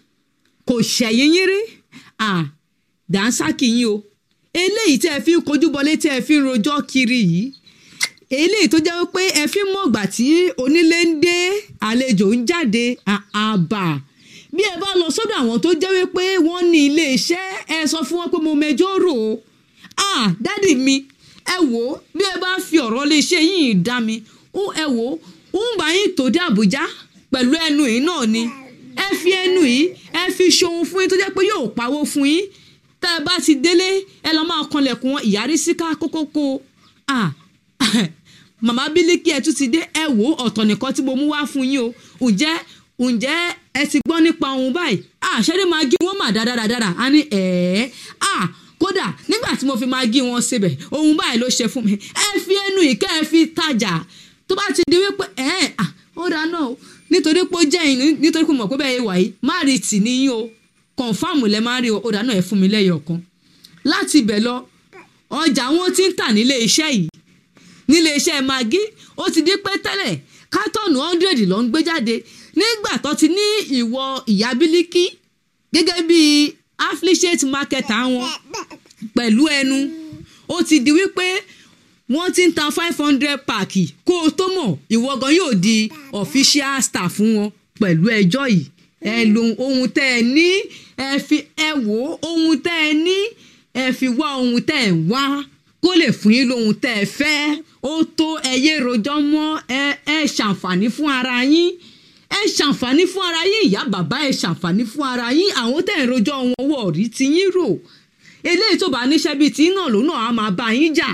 kò ṣẹ̀yìn yín rí à dànsákì yín o eléyìí tẹ́ ẹ fi ń kojú bọlé tẹ́ ẹ fi ń rojọ́ kiri yìí eléyìí tó jẹ́ pé ẹ fi ń mọ̀gbà tí onílé ń dé àlejò ń jáde àbà bí ẹ bá lọ sọ́dọ̀ àwọn tó jẹ́ wípé wọ́n ní ilé iṣẹ́ ẹ sọ fún wọn pé mo mẹjọ́ rò ó ah dádì mi ẹ wò ó bí ẹ bá fi ọ̀rọ̀ lè ṣe yìí dá mi ó ẹ wò ó ń bá yín tó dé Àbújá pẹ̀lú ẹnu yìí náà ni ẹ fi ẹnu yìí ẹ fi ṣohun fún yín tó jẹ́ pé yóò pawó fún yín tá ẹ bá ti délé ẹ lọ máa kanlẹ̀kùn wọn ìyárí síká kókókó ah màmá bílíkì ẹ tún ti dé ẹ wò ó ọ̀tọ̀ nìkan tí mo mú wá fún yín o ǹjẹ́ ǹjẹ́ ẹ ti gbọ́ nípa òun báyìí àṣẹ́rí máa gí wọ́n mà dáradára a ní ẹ̀ẹ́ à kódà nígbà tí mo fi máa gí wọn síbẹ̀ òun báyìí ló ṣe fún mi ẹ fi ẹnu ìkẹ́ ẹ fi tajà tó bá ti di wípé ẹ̀ẹ́ à ó dáa náà o nítorí pé ó jẹ́ yín nítorí pé mo mọ̀ pé bẹ́ẹ̀ wà yìí má rí tì níyìn o kọ̀ǹfàmù lẹ má rí o ó dáa náà ẹ fún mi lẹ́yọ̀ kan láti ibẹ̀ lọ ọjà wọn ti ń tà nílé iṣẹ́ yìí nílé iṣẹ́ magi ó ti di pé tẹ́lẹ̀ kátọ́ọ̀nù hundred ló ń gbé jáde nígbà tó ti ní ìwọ ìyá bílíkì gẹ́gẹ́ bí affiliate market àwọn pẹ̀lú ẹnu ó ti di wípé wọ́n ti ń ta five hundred paaki kó o tó mọ̀ ìwọ gan yóò di official staff fún wọn pẹ̀lú ẹjọ́ yìí ẹ lo ohun tẹ́ ẹ ní ẹ fi ẹ wò ó ohun tẹ́ ẹ ní ẹ fi wá ohun tẹ́ ẹ wá kó lè fún yín lóhun tẹ́ ẹ fẹ́ ó tó ẹyẹ rojọ́ mọ́ ẹ ẹ ṣàǹfààní fún ara yín ẹ ṣàǹfààní fún ara yín ìyá bàbá ẹ ṣàǹfààní fún ara yín àwọn tẹ́ ẹ rojọ́ wọn wọ̀ rí ti yín rò eléyìí tó bá níṣẹ́ bíi tí náà ló náà á máa bá yín jà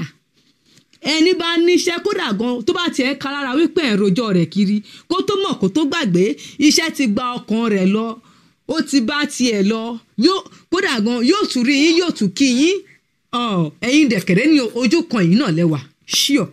ẹni bá níṣẹ́ kódà gan tó bá tiẹ̀ ká lára wípé ẹ̀ rojọ́ rẹ̀ kiri kó tó mọ̀ kó tó gbàgbé iṣẹ́ ti gba ọkàn rẹ̀ lọ ó ti bá tiẹ̀ lọ yóò kódà gan yóò tún rí yín yóò tún kí yín ọ ẹ̀yin dẹ̀kẹ̀rẹ́ ní ojú kan yìí náà lẹ́wà ṣíọ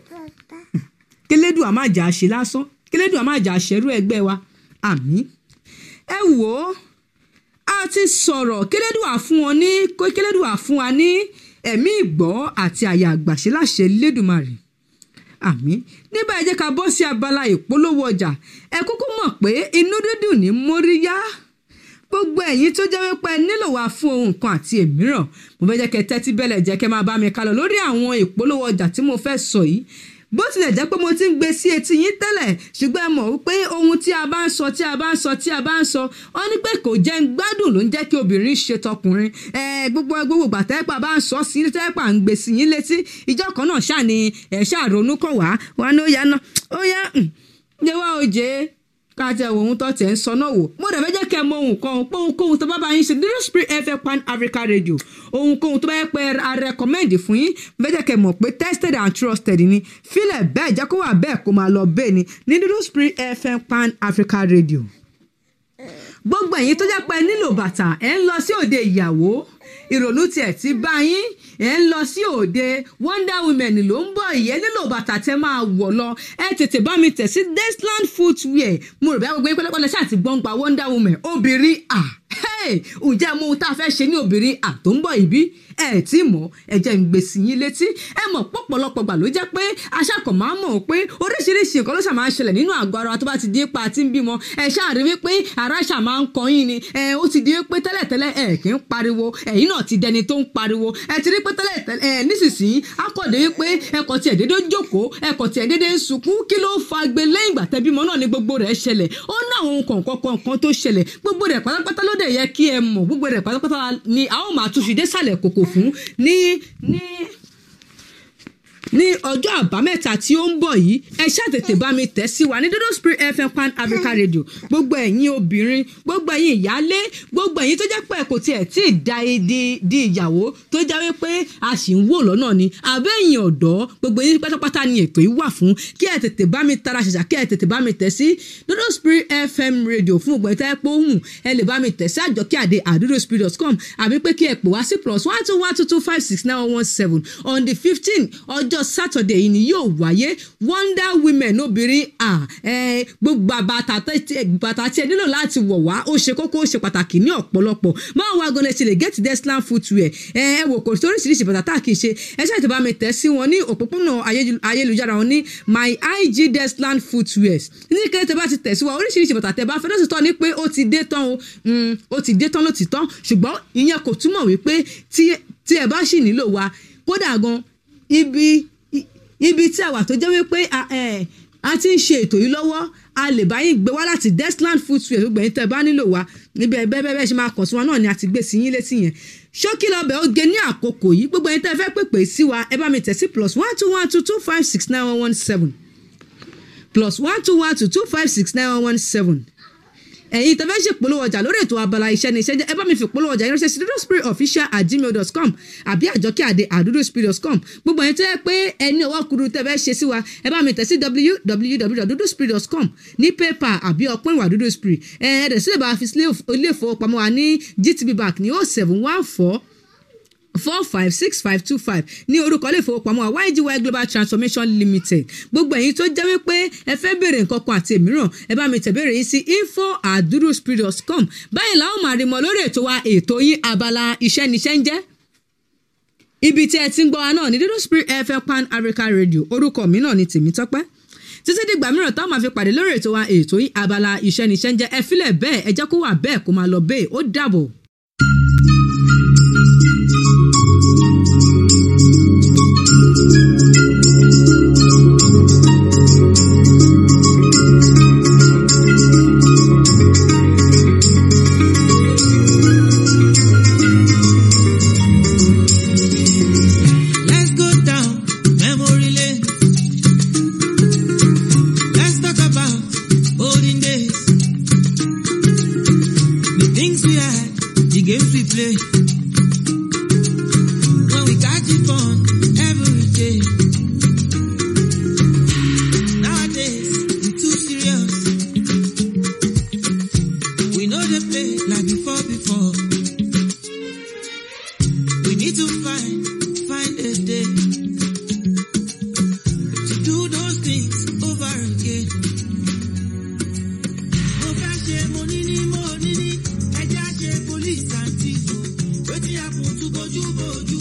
kélédùn àmàjà ṣe lásán kélédùn àmàjà ṣẹrú ẹgbẹ́ wa àmín ẹ wò ó a ti sọ̀rọ̀ kélédùn àfún wọn ní kélédùn àfún wa ní ẹ̀mí ìgbọ́ àti àyà àgbàṣe láṣẹ lédùmarè àmín nígbà ẹ jẹ́ ká bọ́ sí abala ìpolówó ọjà ẹ kúkú mọ̀ pé inú dídùn ní móríyá gbogbo ẹ̀yin tó jẹ́ wípé ẹ nílò wá fún ohun kan àti èmíràn mo fẹ́ jẹ́ kẹ́ tẹ́tí bẹ́lẹ̀ jẹ́ kẹ́ máa bá mi kálọ lórí àwọn ìpolówó ọjà tí mo fẹ́ sọ yìí bó tilẹ̀ jẹ́ pé mo ti ń gbé sí etí yín tẹ́lẹ̀ ṣùgbọ́n ẹ mọ̀ wípé ohun tí a bá ń sọ tí a bá ń sọ tí a bá ń sọ wọ́n ní pé kò jẹ́ ń gbádùn ló ń jẹ́ kí obìnrin ṣe tọkùnrin ẹ gbogbo gbogbo ìgbà tẹ́pà bá ń sọ sí tẹ́pà ń gbé sí yín létí ìjọ kan náà ṣáà ni ẹ̀ ṣáà ronú kọ̀ wá wọn ni ó yá náà ó yá ǹjẹ́ wá òjé káàtẹ ohun tó tẹ̀ ń sọ náà wò mo dẹ̀ fẹ́ jẹ́ kẹ́ mọ ohun kan pé ohunkóhun tó bá bá yín ṣe dúró spirit fm pan africa radio ohunkóhun tó bá yẹ pé a recommend fún yín mo fẹ́ jẹ́ kẹ́ mọ̀ pé tested and trusted ni fílẹ̀ bẹ́ẹ̀ jẹ́ kó wà bẹ́ẹ̀ kó máa lọ bẹ́ẹ̀ ni ní dúró spirit fm pan africa radio gbogbo ẹ̀yin tó jẹ́ pé ẹ nílò bàtà ẹ̀ ń lọ sí òde ìyàwó ìrònú tiẹ̀ ti bá yín ẹ̀ ń lọ sí òde wonder women ló ń bọ̀ ìyẹn nílò bàtà tẹ́ máa wọ̀ lọ ẹ tètè bá mi tẹ̀ sí desland footwear mo rò bí gbogbo yín pẹ́lẹ́pẹ́lẹ́ ṣáà ti gbọ́n gba wonder woman obìnrin à Hey, ǹjẹ́ mo ohun tá a fẹ́ ṣe ní obìnrin àtòǹbọ̀ ìbí ẹ tí mọ̀ ẹ jẹ́ ń gbèsè yín létí ẹ mọ̀ pọ̀pọ̀lọpọ̀ gbà ló jẹ́ pé aṣáàkọ̀ máa ń mọ̀ pé oríṣiríṣi nǹkan ló ṣà máa ń ṣẹlẹ̀ nínú àgọ́ ara wa tó bá ti di ipa tí ń bímọ ẹ ṣáàrí wípé ara ṣà máa ń kọ yín ni ẹ ó ti di wípé tẹ́lẹ̀tẹ́lẹ̀ ẹ kì í pariwo ẹ̀yin náà ti dẹni tó ń pariwo ẹ ti rí pé tẹ́lẹ̀tẹ́lẹ̀ ẹ nísinsìnyí akọ̀dé wípé ẹkọ̀ tiẹ̀ dédé jókòó ẹkọ̀ tiẹ̀ dédé ń sunkún kí ló fa gbé lẹ́yìn ìgbà tẹ́bímọ náà ni gbogbo rẹ̀ ṣẹlẹ̀ ó ní àwọn ohun kọ̀ọ̀kan kọ̀ọ̀kan tó ṣẹlẹ̀ gbogbo rẹ̀ pátápátá ló dẹ̀ yẹ kí ẹ mọ̀ gbogbo rẹ̀ pátápátá ni a ó máa tún fi dé sàlẹ̀ kòkò fún ní ní ní ọjọ́ àbámẹ́ta tí ó ń bọ̀ yìí ẹ ṣàtètè bá mi tẹ̀ sí wa ní dodo spirit fm pan africa radio gbogbo ẹ̀yin obìnrin gbogbo ẹ̀yin ìyálé gbogbo ẹ̀yin tó jẹ́ pé kò tiẹ̀ tí ì da di di ìyàwó tó jẹ́ wípé a sì ń wò lọ́nà ni àbẹ́yìn ọ̀dọ́ gbogbo ẹ̀yin pátápátá ni ètò yìí wà fún kí ẹ tètè bá mi tara ṣàṣà kí ẹ tètè bá mi tẹ̀ sí dodo spirit fm radio fún ògbọ́n ìtẹ́ pé òhun ẹ lè bá mi tẹ̀ sí àjọkí àdé àdúróspirit.com àbí pé kí ẹ pè wá sí plus one two one two two five six nine one seven on the fifteen ọjọ́ sátọ̀dẹ̀ yìí ni yóò wáyé wonder women obìnrin gbogbo bàtà tí ẹ nílò láti wọ̀ wá ó ṣe kókó ó ṣe pàtàkì ní ọ̀pọ̀lọpọ̀ máa wá gan-an ṣe lè get deslam footwear ẹ wò kò sí oríṣiríṣi bàtà tá a kì í ṣe ẹ ṣáà ti bá mi tẹ̀ sí wọn ní òpópónà ayélujára wọn ní my ig deslam footwear ní kété tẹ bá ti tẹ̀ sí wa oríṣiríṣi bàtà tẹ bá fẹ́ lọ́sì tán ni pé ó ti dé tán o ó ti dé tán ló ti tán ṣùgbọ́n ìyẹn kò túmọ̀ wípé tí ẹ bá sì nílò wa kódà gan ibi ibi tí a wà tó jẹ́ wípé a ti ń ṣe ètò yìí lọ́wọ́ a lè bá yín gbé wá láti desland footwear gbogbo ẹ̀yin tẹ́ ẹ bá nílò wa níbi ẹ̀ bẹ́ẹ̀ bẹ́ẹ̀ ṣe máa kàn sí wa náà ni a ti gbé sí yín létí yẹn ṣókí lọ́bẹ̀ ó gé ní àkókò yìí gbogbo ẹ̀yin tẹ́ ẹ fẹ́ pèpè sí wa ẹ bá mi tẹ̀ sí plus one two one two two five six nine one one seven plus one two one two two five six nine one one seven ẹ̀yin tẹ́fẹ́ ṣe polówó ọjà lórí ètò abala iṣẹ́ ní iṣẹ́ jẹ́ ẹ bá mi fi polówó ọjà ìránṣẹ́ sí dodo spirit official at gmail dot com àbí àjọkẹ́ àdé àdúró spirit dot com gbogbo ẹ̀yin tó yẹ pé ẹni ọwọ́ kuru tẹ́fẹ́ ṣe sí wa ẹ bá mi tẹ̀ sí www.dodospirit dot com ní paypal àbí ọpọ́n ìwà dodo spirit ẹ̀ ẹ̀ dẹ̀ sílẹ̀ bá fi ilé ìfowópamọ́ wa ní gtb bank ní oh seven one four four five six five two five ní orúkọ ilé ìfowópamọ́ YGY Global Transformation Limited gbogbo ẹ̀yin tó jẹ́ wípé ẹ fẹ́ béèrè nǹkan kan àti èmíràn ẹ bá mi tẹ̀bẹ̀rẹ̀ yín sí info at duduspirit.com báyìí làwọn máa rí mọ lórí ètò wa ètò yín abala iṣẹ́ níṣẹ́ ń jẹ́ ibi tí ẹ ti ń gbọ́ wa náà ní Dudu Spirit FM Pan Africa Radio orúkọ mi náà ni Tèmítọ́pẹ́ títí dìgbà mìíràn táwọn máa fi pàdé lórí ètò wa ètò yín abala iṣẹ́ níṣẹ́ ń jẹ́ ẹ filẹ̀ bẹ́ẹ̀ ẹ jẹ́ kó wà bẹ́ẹ̀ kó máa lọ bẹ́ẹ̀ ó dàbọ̀. Let's go down memory lane. Let's talk about olden days. The things we had, the games we play. When we catch it fun every day. Nowadays, we too serious. We know they play like before before. We need to find, find a day to do those things over again. Mo fẹ́ ṣe mo ní ní mo ní ní ẹja ṣe police and thief o. Wetin happen to bojú bojú